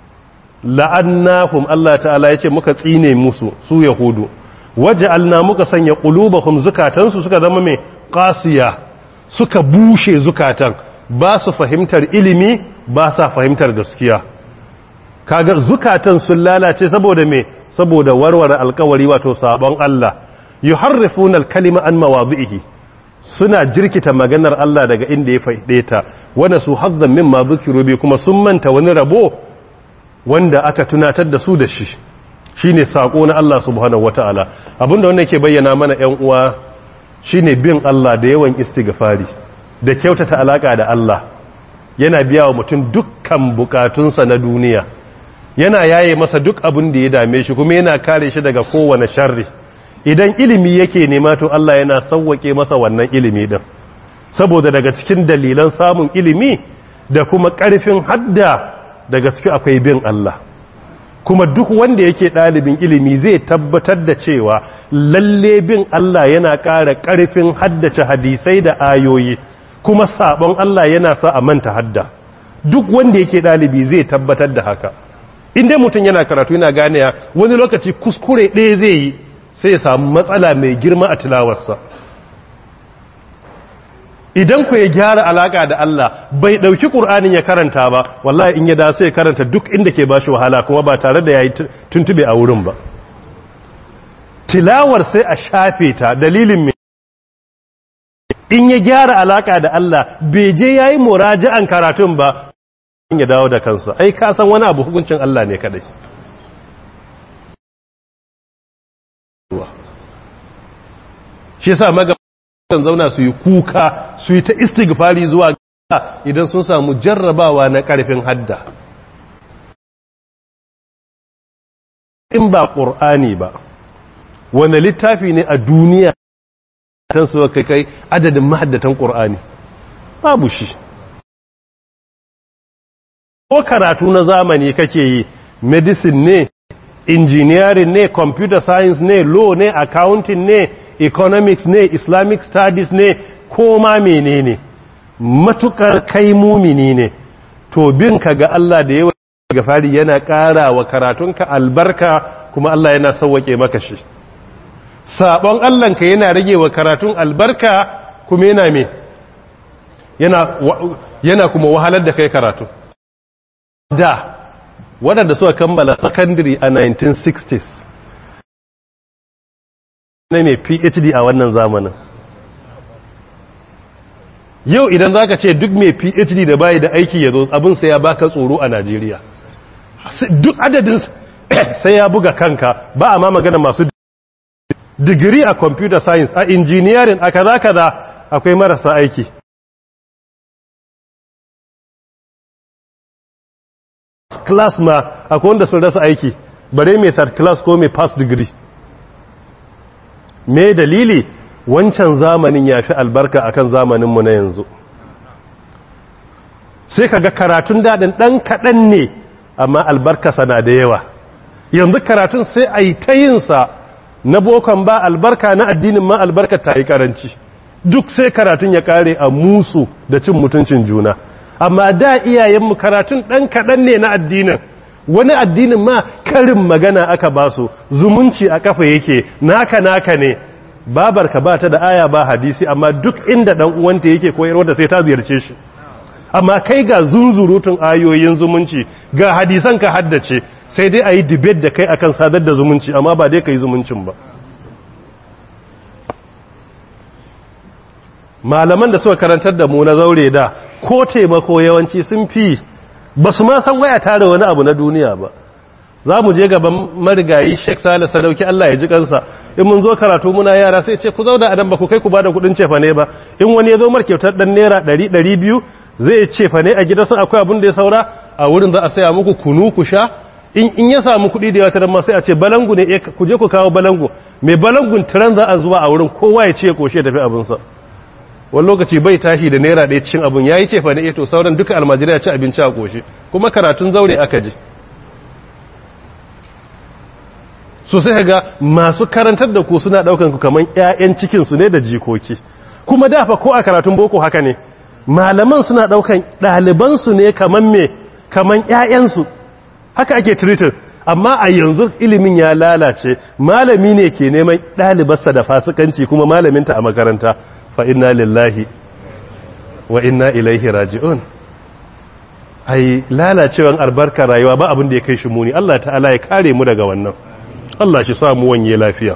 la'annahum Allah ta'ala yace muka tsine musu su yahudu waja'alna muka sanya qulubahum zukatan su suka zama mai qasiya suka bushe zukatan ba su fahimtar ilimi ba sa fahimtar gaskiya kaga zukatan sun lalace saboda me saboda warware alkawari wato sabon Allah yuharrifuna al-kalima an mawadhihi suna jirkita maganar Allah daga inda ya faide ta wanda su hazzan mimma dhukiru bi kuma sun manta wani rabo wanda aka tunatar da su da shi shine sako na Allah subhanahu wataala abinda wannan yake bayyana mana ƴan uwa shine bin Allah da yawan istighfari da kyautata alaka da Allah yana biya wa mutum dukkan bukatunsa na duniya yana yaye masa duk abin da ya dame shi kuma yana kare shi daga kowane sharri idan ilimi yake nema to Allah yana sauwake masa wannan ilimi din saboda daga cikin dalilan samun ilimi da kuma ƙarfin hadda daga cikin akwai bin Allah kuma duk wanda yake ɗalibin ilimi zai tabbatar da cewa lalle bin Allah yana ƙara ƙarfin haddace hadisai da ayoyi kuma sabon Allah yana sa a manta hadda duk wanda yake ɗalibi zai tabbatar da haka inda mutum yana karatu yana ganiya wani lokaci kuskure ɗaya zai yi sai ya samu matsala mai girma a tilawarsa idan ku ya gyara alaka da Allah bai ɗauki ƙur'anin ya karanta ba wallahi in ya da sai ya karanta duk inda ke ba shi wahala kuma ba tare da ya yi tuntube a wurin ba tilawar sai a shafe ta dalilin mai in ya gyara alaka da Allah bai je ya yi muraja'an karatun ba ya dawo da kansa ai ka san wani abu hukuncin Allah ne kadai shi yasa magabatan zauna su yi kuka su yi ta istighfari zuwa ga idan sun samu jarrabawa na karfin hadda in ba qur'ani ba wani littafi ne a duniya tan su kai kai adadin mahaddatan qur'ani babu shi ko karatu na zamani kake yi medicine ne engineering ne computer science ne law ne accounting ne economics ne islamic studies ne ko ma menene matukar kai mumini ne to bin ka ga Allah da yawa ga fari yana ƙara wa karatunka albarka kuma Allah yana sauwake maka shi sabon Allahnka yana rage wa karatun albarka kuma yana me yana yana kuma wahalar da kai karatu da waɗanda suka kammala secondary a 1960s na mai phd a wannan zamanin yau idan za ka ce duk mai phd da bayi da aiki ya zo abin sai ya baka tsoro a najeriya duk adadin sai ya buga kanka ba a ma magana masu digiri a computer science a engineering a kaza kaza akwai marasa aiki class ma akwai wanda sun rasa aiki bare mai third class ko mai pass degree me dalili wancan zamanin ya fi albarka akan zamaninmu na yanzu sai ka ga karatun daɗin ɗan kaɗan ne amma albarkasa na da yawa yanzu karatun sai a yi ta yinsa na bokon ba albarka na addinin ma albarka ta yi karanci duk sai karatun ya kare a musu da cin mutuncin juna amma da iyayenmu karatun ɗan kaɗan ne na addinin wani addinin ma karin magana aka ba su zumunci a kafa yake naka naka ne babarka ba ta da aya ba hadisi amma duk inda ɗan uwanta yake koyarwa da sai ta ziyarce shi amma kai ga zunzurutun ayoyin zumunci ga hadisan ka haddace sai dai a yi debate da kai akan sadar da zumunci amma ba dai ka yi zumuncin ba malaman da suka karantar da mu na zaure da ko taimako yawanci sun fi ba su ma san waya tare wani abu na duniya ba za mu je gaban marigayi sheik sale sadauki allah ya ji kansa in mun zo karatu muna yara sai ce ku zauna a dan ba ku kai ku ba da kudin cefa ne ba in wani ya zo mar kyautar dan naira ɗari ɗari biyu zai cefa ne a gidansa akwai abin da ya saura a wurin za a saya muku kunu ku sha in ya samu kuɗi da yawa ta ma sai a ce balangu ne ku je ku kawo balangu mai balangun tiran za a zuwa a wurin kowa ya ce ya koshe tafi abinsa wani lokaci bai tashi da naira ɗaya cikin abin ya yi cefa ne to sauran duka almajirai ya ci abinci a koshe kuma karatun zaure aka je so sai ga masu karantar da ku suna ɗaukan ku kamar 'ya'yan cikinsu ne da jikoki kuma dafa ko a karatun boko haka ne malaman suna ɗaukan ɗalibansu ne kamar me kamar 'ya'yansu haka ake treated amma a yanzu ilimin ya lalace malami ne ke neman ɗalibarsa da fasikanci kuma malaminta a makaranta fa inna lillahi wa inna ilaihi raji'un ai lalacewan albarka rayuwa ba abin da ya kai shi muni Allah ta'ala ya kare mu daga wannan Allah shi samu wanye lafiya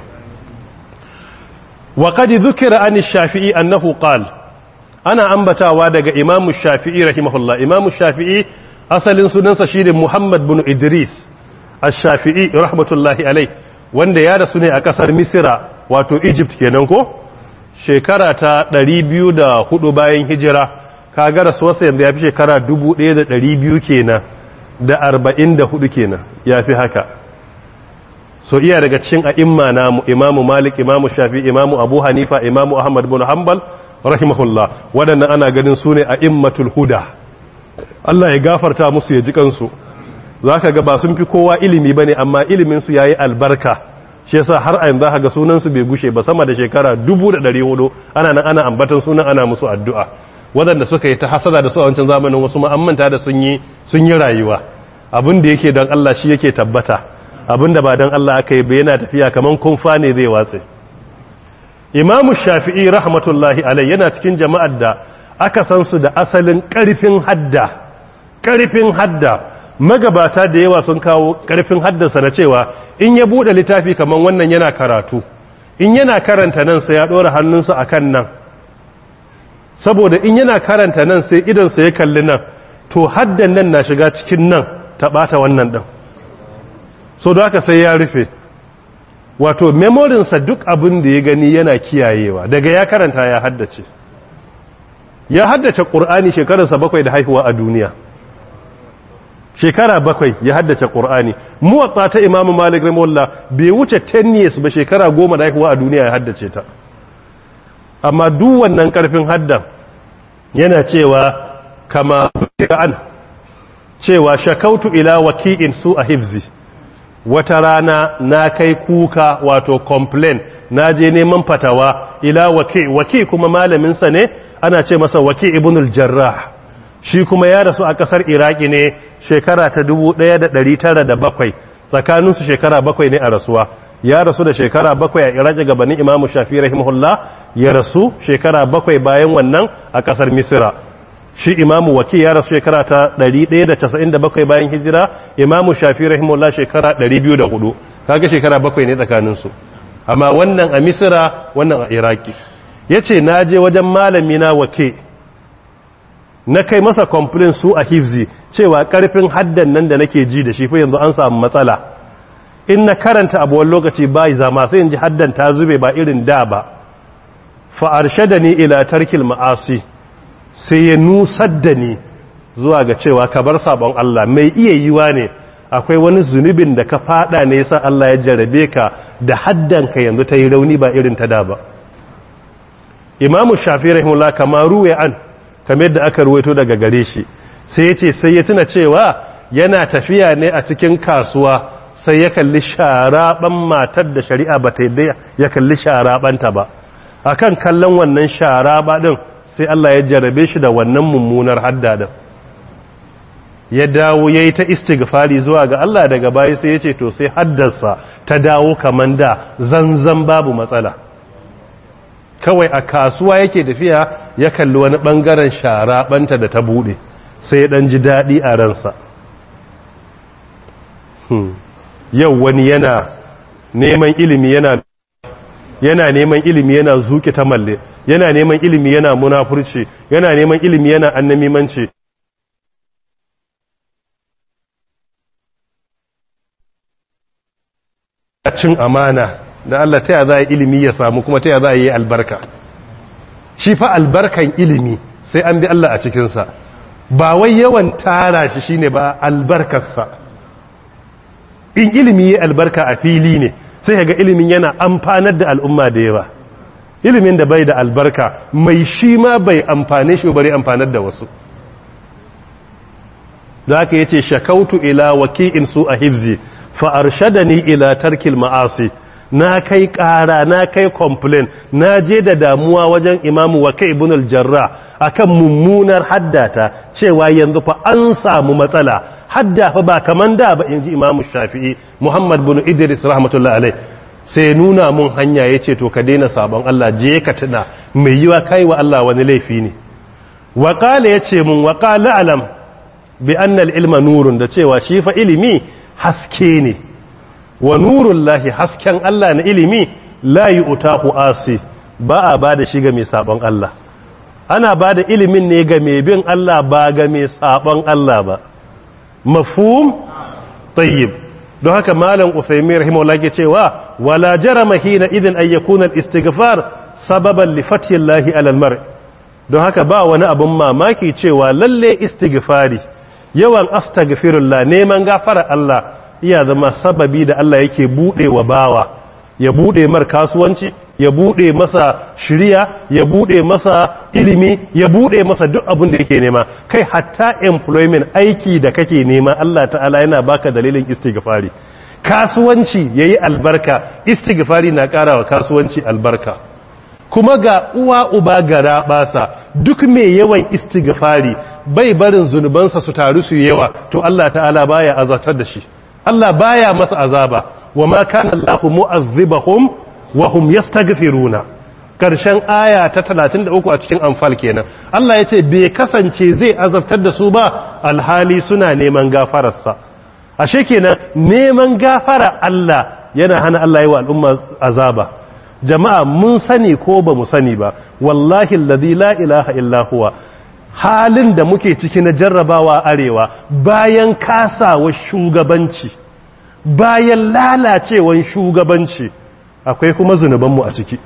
wa qad dhukira an shafii annahu qala ana ambatawa daga imamu shafi'i rahimahullah imamu shafi'i asalin sunansa shine Muhammad bin Idris ash-Shafi'i rahmatullahi alai wanda ya rasu ne a kasar Misira wato Egypt kenan ko shekara ta 204 bayan hijira kaga rasuwarsa yanzu ya fi shekara 1200 kenan da 44 kenan ya fi haka so iya daga cikin a'imma namu imamu Malik imamu Shafi'i imamu Abu Hanifa imamu Ahmad bin Hanbal rahimahullah waɗannan ana ganin su ne a'immatul huda Allah ya gafarta musu ya ji kansu za ka ga ba sun fi kowa ilimi ba ne amma iliminsu ya yi albarka shi yasa har a yanzu ga sunansu bai gushe ba sama da shekara dubu da ɗari hudu ana nan ana ambatan sunan ana musu addu'a waɗanda suka yi ta hasada da su a wancan zamanin wasu ma'ammanta da sun yi sun yi rayuwa abin da yake don Allah shi yake tabbata abin da ba don Allah aka yi ba yana tafiya kamar kumfa ne zai watse imamu shafi'i rahmatullahi alai yana cikin jama'ar da aka san su da asalin ƙarfin hadda ƙarfin hadda magabata da yawa sun kawo ƙarfin haddasa na cewa in ya buɗe littafi kamar wannan yana karatu in yana karanta nan sai ya ɗora hannunsa a kan nan saboda in yana karanta nan sai idansa ya kalli nan to haddan nan na shiga cikin nan ta ɓata wannan ɗin so da haka sai ya rufe wato memorinsa duk abin da ya gani yana kiyayewa daga ya karanta ya haddace ya haddace ƙur'ani shekararsa bakwai da haihuwa a duniya shekara bakwai ya haddace ƙur'ani muwatsa ta imamu malik ramullah bai wuce 10 years ba shekara goma da haihuwa a duniya ya haddace ta amma duk wannan ƙarfin haddan yana cewa kama an cewa shakautu ila waki'in su a hifzi wata rana na kai kuka wato complain na je neman fatawa ila waki waki kuma malaminsa ne ana ce masa waki ibnul jarrah shi kuma ya rasu a kasar iraki ne shekara ta 1907 tsakaninsu shekara bakwai ne a rasuwa ya rasu da shekara bakwai a iraki gabanin imamu shafi rahimahullah ya rasu shekara bakwai bayan wannan a kasar misira shi imamu waki ya rasu shekara ta 197 bayan hijira imamu shafi rahimahullah shekara 204 kaga shekara bakwai ne tsakaninsu amma wannan a misira wannan a iraki ya ce na je wajen malami na wake na kai masa complain su a hifzi cewa karfin haddan nan da nake ji da shi fa yanzu an samu matsala in na karanta abuwan lokaci bai zama sai in ji haddan ta zube ba irin da ba fa da ni ila tarkil ma'asi sai ya nusar da ni zuwa ga cewa ka bar sabon Allah mai iya yiwa ne akwai wani zunubin da ka fada ne yasa Allah ya jarabe ka da haddan ka yanzu ta yi rauni ba irin ta da ba imamu shafi rahimullah kama ruwe an kamar yadda aka ruwaito daga gare shi sai ya ce sai ya tuna cewa yana tafiya ne a cikin kasuwa sai ya kalli sharaban matar da shari'a ba ta yadda ya kalli sharabanta ba akan kallon wannan sharaba din sai Allah ya jarabe shi da wannan mummunar hadda din ya dawo ya yi ta istighfari zuwa ga Allah daga baya sai ya ce to sai haddarsa ta dawo kaman da zanzan babu matsala kawai a kasuwa yake tafiya ya kalli wani bangaren sharabanta da ta bude sai ya dan ji daɗi a ransa yau wani yana neman ilimi yana yana neman ilimi yana zuki ta malle yana neman ilimi yana munafurci yana neman ilimi yana annamimanci cin amana da Allah ta za a ilimi ya samu kuma ta za a yi albarka shi fa albarkan ilimi sai an bi Allah a cikinsa ba wai yawan tara shi shine ba albarkarsa in ilimi ya albarka a fili ne sai ga ilimin yana amfanar da al'umma da yawa ilimin da bai da albarka mai shi ma bai amfane shi bari amfanar da wasu da aka yace shakautu ila waki'in su a hifzi fa arshadani ila tarkil ma'asi na kai ƙara na kai complain na je da damuwa wajen imamu waka ibn al-jarra akan mummunar haddata cewa yanzu fa an samu matsala hadda fa ba kaman da ba inji imamu shafi'i muhammad bin idris rahmatullahi alai sai nuna mun hanya yace to ka daina sabon Allah je ka tuna mai yiwa kai wa Allah wani laifi ne wa qala yace mun wa qala alam bi anna al-ilma nurun da cewa shi fa ilimi haske ne wa nurun lahi hasken Allah na ilimi la yi utahu asi ba a ba da shi ga mai sabon Allah ana ba da ilimin ne ga mai bin Allah ba ga mai sabon Allah ba mafhum tayyib don haka malam Uthaymeen rahimahullah ke cewa wala jarama hina idin ay yakuna al-istighfar sababan li fathi Allah ala al-mar don haka ba wani abun mamaki cewa lalle istighfari yawan astaghfirullah neman gafara Allah iya zama sababi da Allah yake bude wa bawa ya bude mar kasuwanci ya bude masa shiriya ya bude masa ilimi ya bude masa duk abin da yake nema kai hatta employment aiki da kake nema Allah ta'ala yana baka dalilin istighfari kasuwanci yayi albarka istighfari na karawa kasuwanci albarka kuma ga uwa uba gara basa duk mai yawan istighfari bai barin zunubansa su taru su yawa to Allah ta'ala baya azartar da shi Allah baya masa azaba wa ma kana Allahu mu'azzibahum wa hum yastaghfiruna karshen aya ta 33 a cikin anfal kenan Allah yace bai kasance zai azabtar da su ba alhali suna neman gafararsa ashe kenan neman gafara Allah yana hana Allah yi wa al'umma azaba jama'a mun sani ko ba mu sani ba wallahi alladhi la ilaha illa huwa halin da muke ciki na jarrabawa arewa bayan kasawa shugabanci bayan lalacewan shugabanci akwai kuma zunubanmu a ciki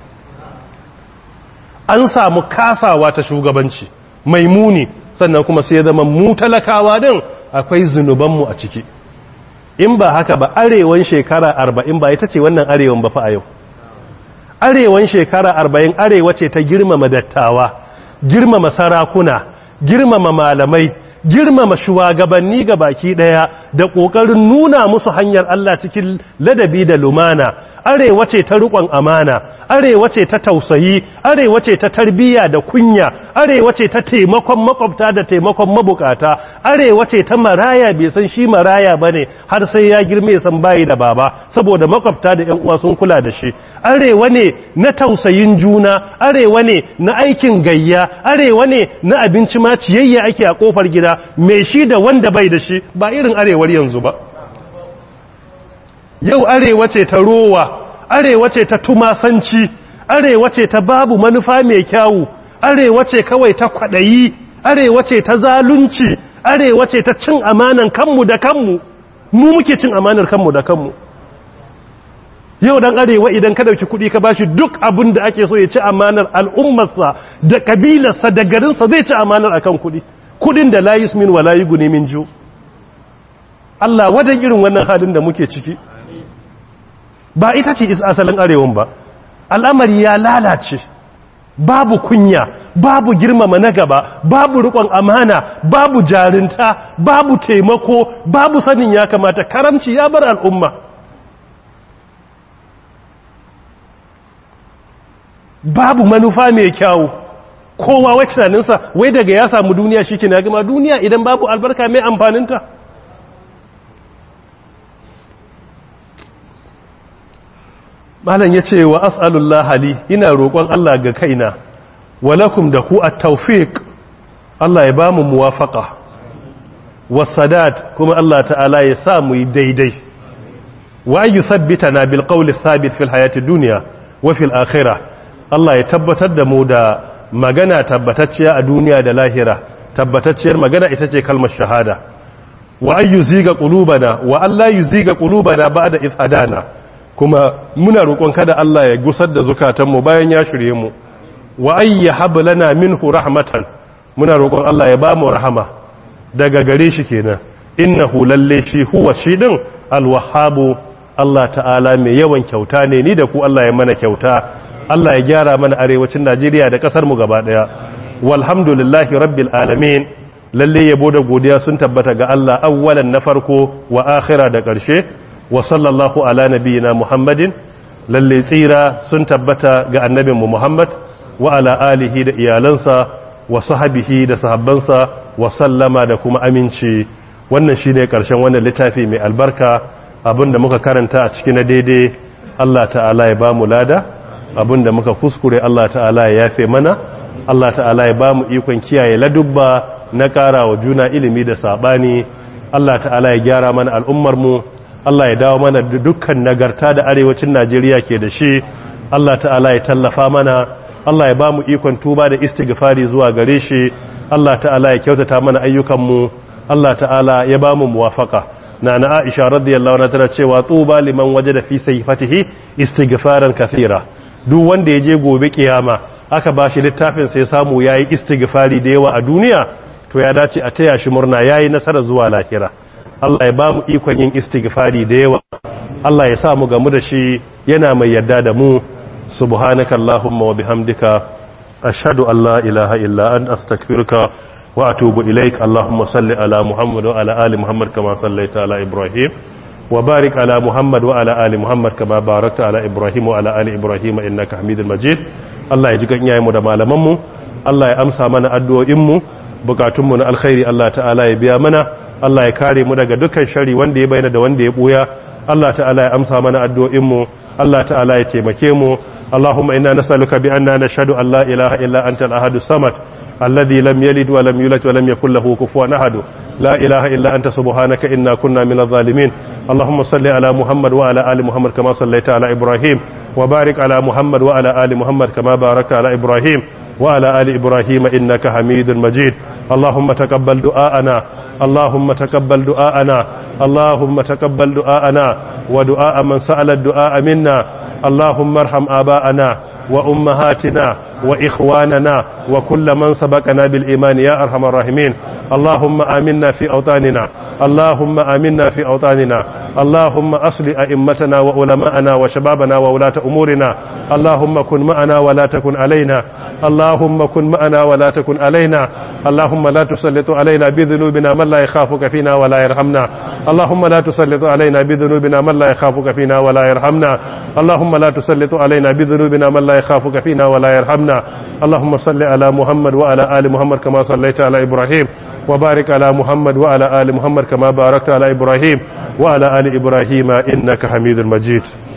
an samu kasawa ta shugabanci mai muni sannan kuma sai zama mu talakawa din akwai zunubanmu a ciki in ba haka ba arewan shekara arba'in ba ita ce wannan arewan ba fa a yau arewan shekara arba'in arewa ce ta girmama dattawa girmama sarakuna girmama malamai girmama shugabanni ga baki daya da kokarin nuna musu hanyar Allah cikin ladabi da lumana arewa ce ta rikon amana arewa ce ta tausayi arewa ce ta tarbiyya da kunya arewa ce ta taimakon makwabta da taimakon mabukata arewa ce ta maraya bai san shi maraya bane har sai ya girme ya san bayi da baba saboda makwabta da yan uwa sun kula da shi arewa ne na tausayin juna arewa ne na aikin gayya arewa ne na abinci ma ciyayya ake a kofar gida mai shi da wanda bai da shi ba irin arewar yanzu ba yau arewa ce ta rowa arewa ce ta tumasanci arewa ce ta babu manufa mai kyawu arewa ce kawai ta kwaɗayi arewa ce ta zalunci arewa ce ta cin amanan kanmu da kanmu mu muke cin amanar kanmu da kanmu yau dan arewa idan ka dauki kuɗi ka bashi duk abin da ake so ya ci amanar al'ummarsa da kabilarsa da garinsa zai ci amanar akan kuɗi kuɗin da la yusmin wa la yughni min ju Allah wajen irin wannan halin da muke ciki ba ita ce asalin arewan ba al'amari ya lalace babu kunya babu girmama na gaba babu rikon amana babu jarinta babu taimako babu sanin ya kamata karamci ya bar al'umma babu manufa mai kyawu kowa wai tunaninsa wai daga ya samu duniya shi ke na gama duniya idan babu albarka mai amfaninta malam ya ce wa as'alullah hali ina roƙon Allah ga kaina walakum da ku at-tawfiq Allah ya ba mu muwafaqa wasadat kuma Allah ta'ala ya sa mu yi daidai wa an yuthabbitana bil qawli thabit fil hayati dunya wa fil akhirah Allah ya tabbatar da mu da magana tabbatacciya a duniya da lahira tabbatacciyar magana ita ce kalmar shahada wa an yuziga qulubana wa Allah yuziga qulubana ba'da idh hadana kuma muna roƙon kada Allah ya gusar da zukatanmu bayan ya shirye mu wa ayya hablana minhu rahmatan muna roƙon Allah ya ba mu rahama daga gare shi kenan innahu lalle shi huwa shi din alwahhabu Allah ta'ala mai yawan kyauta ne ni da ku Allah ya mana kyauta Allah ya gyara mana arewacin Najeriya da kasar mu gaba daya walhamdulillahi rabbil alamin lalle yabo da godiya sun tabbata ga Allah awwalan na farko wa akhira da ƙarshe wa sallallahu ala nabiyina muhammadin lalle tsira sun tabbata ga annabinmu muhammad wa ala alihi da iyalansa wa sahabihi da sahabbansa wa sallama da kuma aminci wannan shine karshen wannan littafi mai albarka abinda muka karanta a cikin daidai Allah ta'ala ya ba mu lada abinda muka kuskure Allah ta'ala ya yafe mana Allah ta'ala ya ba mu ikon kiyaye ladubba na ƙara wa juna ilimi da saɓani Allah ta'ala ya gyara mana al'ummar mu Allah ya dawo mana da dukkan nagarta da arewacin Najeriya ke da shi Allah ta'ala ya tallafa mana Allah ya ba mu ikon tuba da istighfari zuwa gare shi Allah ta'ala ya kyautata mana ayyukanmu Allah ta'ala ya ba mu muwafaka na na Aisha radiyallahu anha tana cewa tuba liman wajada fi sayfatihi istighfaran kathira duk wanda ya je gobe kiyama aka ba shi littafin sai samu yayi istighfari da yawa a duniya to ya dace a taya shi murna yayi nasara zuwa lahira Allah ya ba mu ikon yin istighfari da yawa Allah ya sa mu gamu da shi yana mai yadda da mu subhanaka allahumma wa bihamdika ashhadu an la ilaha illa anta astaghfiruka wa atubu ilaik allahumma salli ala muhammad wa ala ali muhammad kama sallaita ala ibrahim wa barik ala muhammad wa ala ali muhammad kama barakta ala ibrahim wa ala ali ibrahim innaka hamidul majid Allah ya ji kan iyayenmu da malaman mu Allah ya amsa mana addu'o'in mu bukatun mu na alkhairi Allah ta'ala ya biya mana Allah ya kare mu daga dukkan shari wanda ya bayyana da wanda ya buya Allah ta'ala ya amsa mana addu'o'inmu Allah ta'ala ya taimake mu Allahumma inna nas'aluka bi anna nashhadu an la ilaha illa anta al-ahadu samad alladhi lam yalid wa lam yulad wa lam yakul lahu kufuwan ahad la ilaha illa anta subhanaka inna kunna minadh zalimin Allahumma salli ala Muhammad wa ala ali Muhammad kama sallaita ala Ibrahim wa barik ala Muhammad wa ala ali Muhammad kama barakta ala Ibrahim وعلى آل إبراهيم إنك حميد مجيد اللهم تقبل دعاءنا اللهم تقبل دعاءنا اللهم تقبل دعاءنا ودعاء من سأل الدعاء منا اللهم ارحم آباءنا وأمهاتنا وإخواننا وكل من سبقنا بالإيمان يا أرحم الراحمين اللهم آمنا في أوطاننا اللهم آمنا في أوطاننا اللهم أصل أئمتنا وعلماءنا وشبابنا وولاة أمورنا اللهم كن معنا ولا تكن علينا اللهم كن معنا ولا تكن علينا اللهم لا تسلط علينا بذنوبنا من لا يخافك فينا ولا يرحمنا اللهم لا تسلط علينا بذنوبنا من لا يخافك فينا ولا يرحمنا اللهم لا تسلط علينا بذنوبنا من لا يخافك فينا ولا يرحمنا اللهم صل على محمد وعلى آل محمد كما صليت على إبراهيم وبارك على محمد وعلى آل محمد كما باركت على إبراهيم وعلى آل إبراهيم إنك حميد مجيد